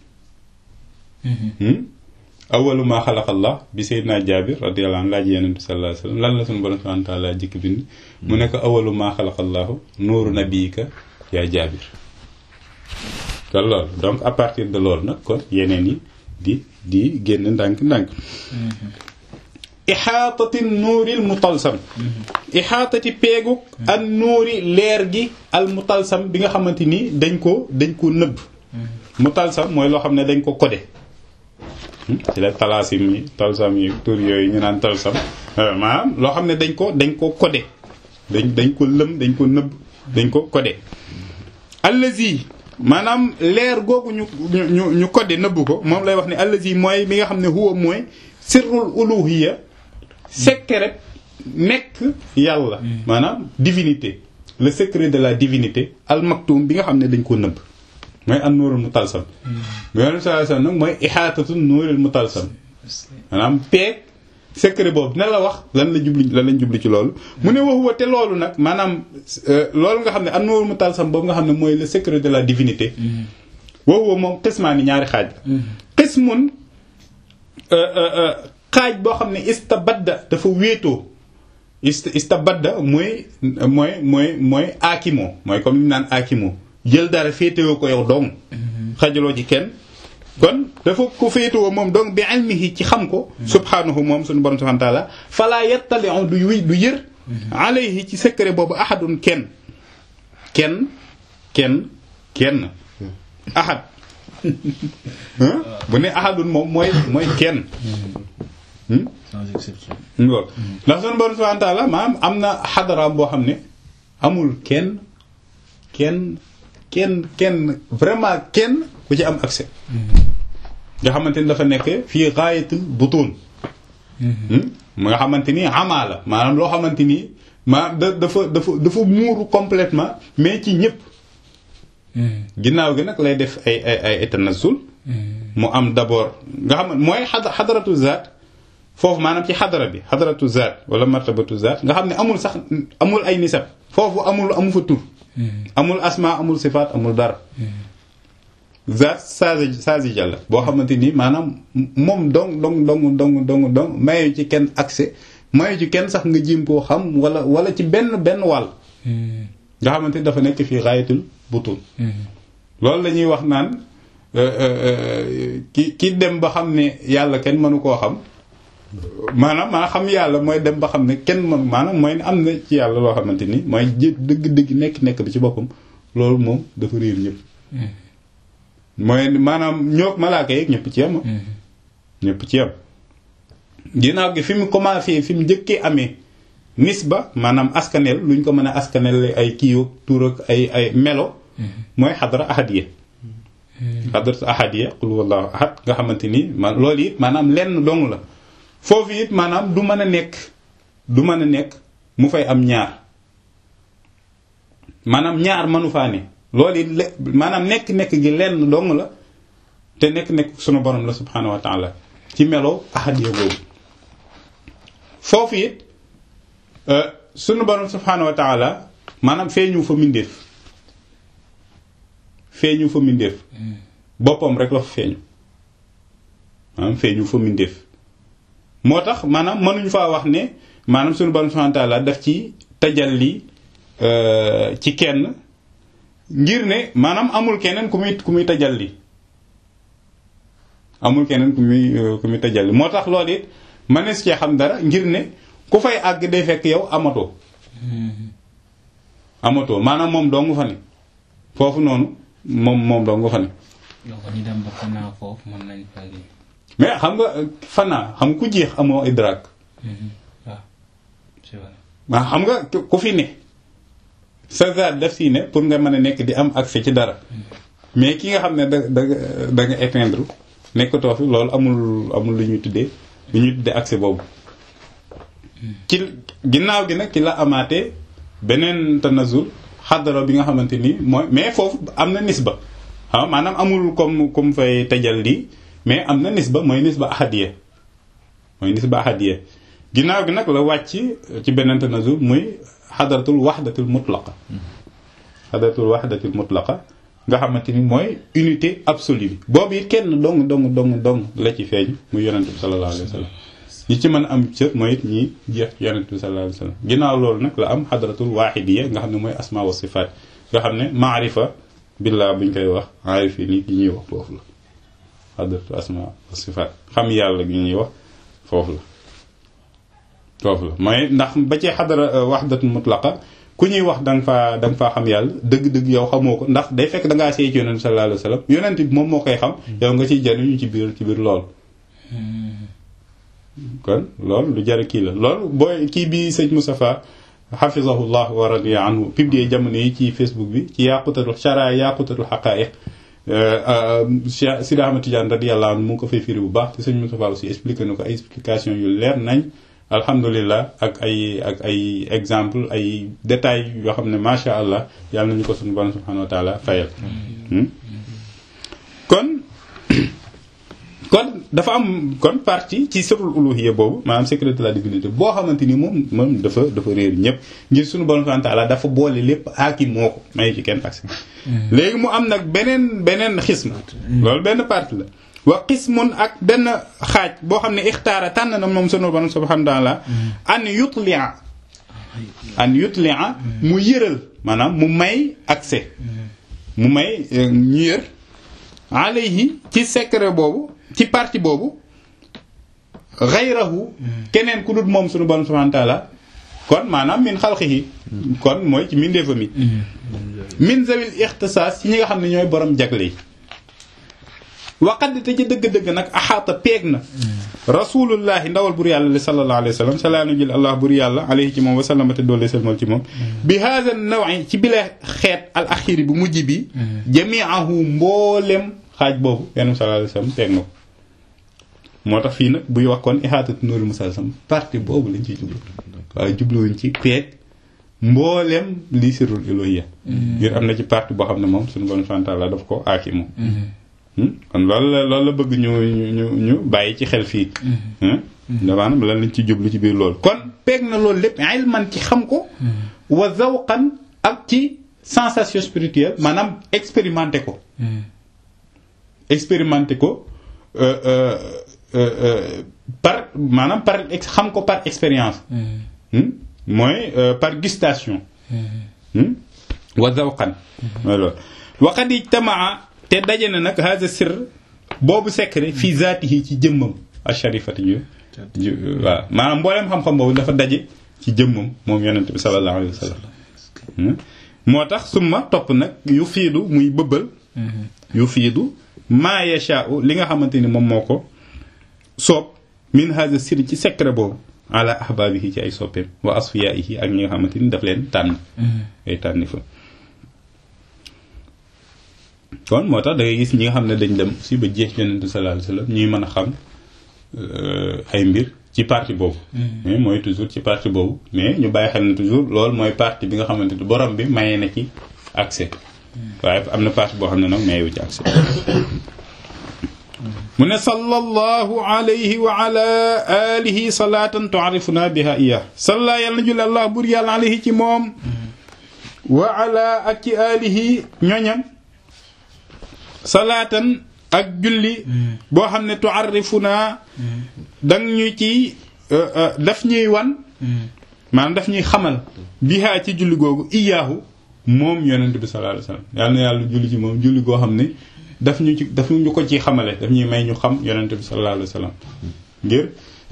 awalu maa xalaqallah bi seydina jaabir radiyallahu anhu laaj yeneen bi sallallahu alayhi wasallam lan la suñu borom subhanahu wa taala jëkk bind mu nekk awalu maa xalaqallahu nuuru nabiyika yaa jaabir kon loolu donc à partir de loolu nag kon yeneen yi di di génn ndànk-ndànk ixaatati nuuril mutalsam ixaatati peegu ak nuuri leer gi al mutalsam bi nga xamante ni dañ ko dañ ko nëbb mutalsam mooy loo xam ne dañ ko codé ci la talaasim yi talsam yi tur yooyu ñu naan talsam maanaam loo xam ne dañ ko dañ ko codé dañ dañ ko lëm dañ ko nëbb dañ ko codé allazi maanaam leer googu ñu ñu ñu codé nëbb ko moom lay wax ne allazi mooy mi nga xam ne huwa mooy sirrul uluhiyya secret nekk yàlla maanaam divinité le secret de la divinité al maktum bi nga xam ne dañ ko nëbb mooy an nuurul mutalsam yonent sallallahu alayhi wasallam nag mooy ihaatatu nuuril mutalsam maanaam peeg secret boobu dina la wax lan la jubli lan lañ jubli ci loolu mu ne waxuwa te loolu nag maanaam loolu nga xam ne an nuurul mutalsam boobu nga xam ne mooy le secret de la divinité waxuwa moom xismaani ñaari xaaj xismun xaaj boo xam ne istabadda dafa wéetoo ist istabadda mooy mooy mooy mooy akimo mooy comme ni naan akimo jël dara féetewoo ko yow dong xajaloo ci kenn kon dafa ko féetewoo moom donc bi ilmihi ci xam ko subhanahu moom suñu borom subhanahu wa ta'ala fala yattali'u du wi du yër alayhi ci secret boobu ahadun kenn kenn kenn kenn ahad bu ne ahadun moom mooy mooy kenn sans exception. ngoo ndax sunu borom subhanahu wa ta'ala maanaam am na xadaraam boo xam ne amul kenn kenn kenn kenn vraiment kenn ku ci am accès nga xamante ni dafa nekk fii gaayatul butun mu nga xamante ni amaa la maanaam loo xamante ni maanaam da dafa dafa dafa muuru complètement mais ci ñëpp ginnaaw gi nag lay def ay ay ay tanazul mu am d'abord nga xam ne mooy xad xadaratu zaat foofu maanaam ci xadara bi xadaratu zaat wala martabatu zaat nga xam ne amul sax amul ay nisab foofu amul amu fa tur amul asma amul sifaat amul dara zaat saasi saasi jàlla boo xamante ni maanaam moom dong dong dong dong dong dong mayu ci kenn accès mayu ci kenn sax nga jim koo xam wala wala ci benn benn wàll nga xamante ni dafa nekk fii xaayatul butun loolu la ñuy wax naan ki ki dem ba xam ne yàlla kenn mënu koo xam maanaam maa xam yàlla mooy dem ba xam ne kenn mënu maanaam mooy ne am na ci yàlla loo xamante ni mooy jë dëgg-dëgg nekk-nekk bi ci boppam loolu moom dafa réer ñëpp mooy maanaam ñoo malaaka yeeg ñëpp ci yam ñëpp ci yam ginnaaw gi fi mu commencé fi mu njëkkee amee nisba maanaam askanel luñ ko mën a askanel ay kiiwag tur ak ay ay melo mooy xadara ahadiya xadaratu ahadiya qul wallahu ahad nga xamante ni man loolu it maanaam lenn dong la foofu it maanaam du mën a nekk du mën a nekk mu fay am ñaar maanaam ñaar mënu faa ne loolu it le maanaam nekk-nekk gi lenn dong la te nekk-nekk sunu borom la subhanahu wa taala ci melo ahadiya boobu foofu it sunu borom subhanahu wa taala maanaam feeñu fa mindeef feeñu fa mindeef boppam rek la fa feeñu maanaam feeñu fa mindeef moo tax maanaam mënuñu faa wax ne maanaam sunu borom subhanahu wa taala daf ci tajalli ci kenn ngir ne maanaam amul keneen ku muy ku muy tajalli amul keneen ku muy ku muy tajalli moo tax loolu it mënees cee xam dara ngir ne ku fay àgg day fekk yow amatoo amatoo maanaam moom doo nga fa ne foofu noonu moom moom doo nga fa ne donc ñu dem ba fanaa foofu mën nañ fa mais xam nga fanaa xam ku jeex amoo idrak waaw c'est vrai waa xam nga ku fi ne sa zaat def si ne pour nga mën a nekk di am accès ci dara mais ki nga xam ne da da da nga éteindre nekkatoo fi loolu amul amul lu ñuy tuddee lu ñuy tuddee accès boobu ci ginnaaw gi nag ci la amaatee beneen tanazul xadara bi nga xamante ni mooy mais foofu am na nisba ah maanaam amul comme comme fay tajal lii mais am na nisba mooy nisba ahadiya mooy nisba ahadiya ginnaaw gi nag la wàcc ci beneen tanazul muy xadaratul waxdatul mutlaqa xadaratul waxdatul mutlaqa nga xamante ni mooy unité absolue bi boobu it kenn dong dong dong dong la ci feeñ muy yonent bi sallallahu alayhi wa sallam ñi ci mën a am cër mooy it ñi jeex ci yonent bi sallallahu alayhi wa sallam ginnaaw loolu nag la am xadaratul waaxidiya nga xam ne mooy asma wa sifaat nga xam ne maarifa billaa buñ koy wax aarif yi nii yi ñuy wax foofu la xadaratul asma wa sifaat xam yàlla gi ñuy wax foofu la foofu la mooy ndax ba ci xadara waxdatul mutlaqa ku ñuy wax da nga faa da nga faa xam yàlla dëgg-dëgg yow xamoo ko ndax day fekk da ngaa seey ci yonent bi sallallahu alayhi wa sallam yonent bi moom moo koy xam yow nga ciy jariñu ci biir ci biir lool kon loolu lu jar kii la loolu booy kii bi sëñ Moustapha xafizahullah wa radiya anhu publié jamono yi ci Facebook bi ci yaqutatul shara yaqutatul xaqaiq Cheikh Sidi Ahmad Tidiane radiyallahu anhu mu ngi ko fay firi bu baax te sëñ Moustapha aussi expliqué na ko ay explication yu leer nañ alhamdulilah ak ay ak ay exemple ay détails yoo xam ne macha allah yàlla nañu ko suñu borom subhanahu wa taala fayal kon kon dafa am kon partie ci sirrul uluhiyya boobu maanaam secret de la divinité boo xamante ni moom moom dafa dafa réer ñëpp ngir suñu borom subhanahu wa taala dafa boole lépp aaki moo ko may ci kenn accès léegi mu am nag beneen beneen xism loolu benn partie la wa qismun ak benn xaaj boo xam ne ixtaara tànn na moom sunu borom subhanahu wa taala an yutlia an yutlia mu yëral maanaam mu may accès mu may ñu yër alayhi ci secret boobu ci partie boobu xayrahu keneen ku dul moom sunu borom subhanahu wa taala kon maanaam min xalqihi kon mooy ci mindeefa mi min zawil ixtisaas ci ñi nga xam ne ñooy borom jagle yi waqad te ci dëgg-dëgg nag axaata peeg na rasulullahi ndawal bur yàlla li sallallahu alayhi wa sallam salaanu jël allah bur yàlla alayhi ci moom wa sallama te doole selmal ci moom bi haada nawi ci bile xeet al axiri bu mujj bi jamiahu mboolem xaaj boobu yenn sallallahu alayhi wa sallam peeg na ko moo tax fii nag buy wax kon ihaatatu nuurul musalsam partie boobu lañ ciy jublu waaye jubluwuñ ci peeg mboolem lii sirrul ilohiyya ngir am na ci partie boo xam ne moom suñu borom subhanahu wa ta'ala daf ko aaki moom kon loolu la loolu la bëgg ñu ñu ñu bàyyi ci xel fii maanaam lan lañ ci jublu ci biir loolu kon peeg na loolu lépp ilman ci xam ko wa zawqan ak ci sensation spirituelle maanaam expérimenté ko expérimenté ko par maanaam par xam ko par expérience mooy par gustation wa zawqan mooy loolu waqad ijtamaa te daje na nag hada sir boobu secret fii zaatihi ci jëmmam asharifati ju waaw maanaam mbooleem xam-xam boobu dafa daje ci jëmmam moom yonent bi sallallahu alayhi wa sallam moo tax summa topp nag yu fiidu muy bëbbal yu fiidu maa yashaa'u li nga xamante ni moom moo ko soob min hada sir ci secret boobu ala ahbaabihi ci ay soppeem wa asfiyaa'ihi ak ñi nga xamante ni daf leen tànn ay tànni fa kon moo tax da ngay gis ñi nga xam ne dañ dem si ba jeex yonent sallallahu alayhi wasallam ñuy mën a xam ay mbir ci partie boobu mais mooy toujours ci partie boobu mais ñu bàyyi xel ne toujours loolu mooy partie bi nga xamante ni borom bi maye na ci accès waaye am na partie boo xam ne nag mayewu ci accès mu ne sallallahu alayhi wa ala alihi salatan tu'arifuna biha iya salla yàlla na julli allah bur yàlla alayhi ci moom wa ala ak ci alihi ñoñam salaatan ak julli boo xam ne tu'arifuna dang ñu ci daf ñuy wan maanaam daf ñuy xamal biha ci julli googu iyaahu moom yonent bi sallallahu alayhi wasallam yàlla na yàlla julli ci moom julli goo xam ne daf ñu ci daf ñu ko ci xamale daf ñuy may ñu xam yonent bi sallallahu alayhi wasallam ngir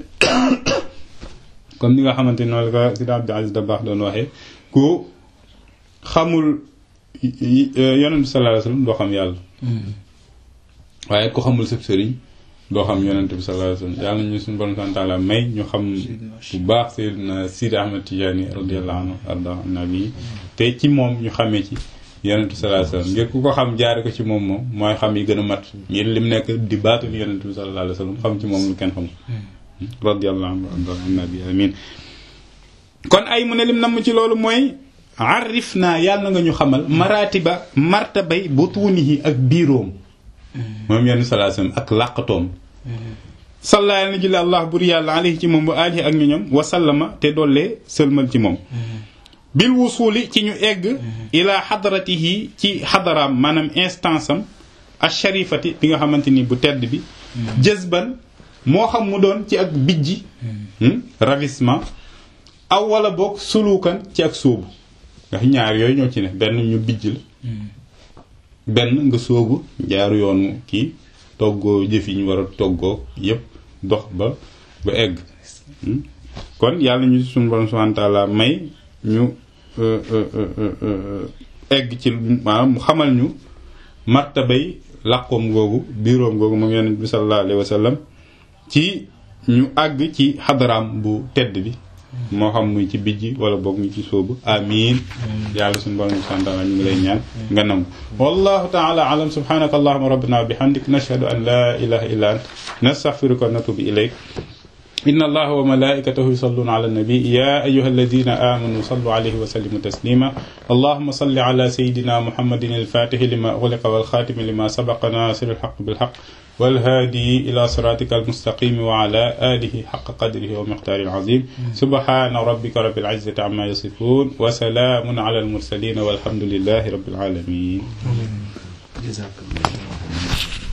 comme ni nga xamante noonu la ko Sidi Abdou Aziz Dabakh doon waxee ku xamul yonent bi sallallahu alayhi wasallam doo xam yàlla waaye ku xamul sëb sëriñ doo xam yonent bi sallallahu alayhi wasallam yàlla ñu suñu borom subhanahu wa ta'ala may ñu xam bu baax Seydina Sidi Ahmad Tidiane radiyallahu anhu arda nabi te ci moom ñu xamee ci yonent bi sallallahu alayhi wasallam ngir ku ko xam jaare ko ci moom moom mooy xam yi gën a mat ngir lim nekk di baatu ni yonent bi sallallahu alayhi wasallam xam ci moom lu kenn xamul radiyallahu anhu arda nabi amin kon ay mu ne lim namm ci loolu mooy arif naa yàlla na nga ñu xamal maratiba martabay butunihi ak biiroom moom yenn salaa sallam ak làqatoom salla yàlla na julli allah bur yàlla alayhi ci moom wa alihi ak ñoñom wa sallama te dollee sëlmal ci moom bil wusuli ci ñu egg ila xadaratihi ci xadaraam maanaam instance am asharifati bi nga xamante ni bu tedd bi jëzban moo xam mu doon ci ak bijji ravissement aw wala boog sulukan ci ak sóobu ndax ñaar yooyu ñoo ci ne benn ñu bijj la benn nga sóobu jaaru yoonu kii toggoo jëf yi ñu war a toggoo yépp dox ba ba egg kon yàlla ñu suñu borom subhanahu wa ta'ala may ñu egg ci maanaam mu xamal ñu martabay làqoom googu biiroom googu moom yonent bi sallallahu alayhi wa sallam ci ñu àgg ci xadaraam bu tedd bi moo xam muy ci bijji wala boog ñu ci sóobu amin yàlla suñu borom subhanahu wa ta'ala ñu ngi lay ñaan nga nangu wallahu ta'ala alam subhanaka allahumma rabbana wa bihamdik nashhadu an la ilaha illa ant nastaghfiruka wa natubu ilayk إن الله وملائكته يصلون على النبي يا أيها الذين آمنوا صلوا عليه وسلموا تسليما اللهم صل على سيدنا محمد الفاتح لما أغلق والخاتم لما سبق ناصر الحق بالحق والهادي إلى صراطك المستقيم وعلى آله حق قدره ومقداره العظيم سبحان ربك رب العزة عما يصفون وسلام على المرسلين والحمد لله رب العالمين جزاك الله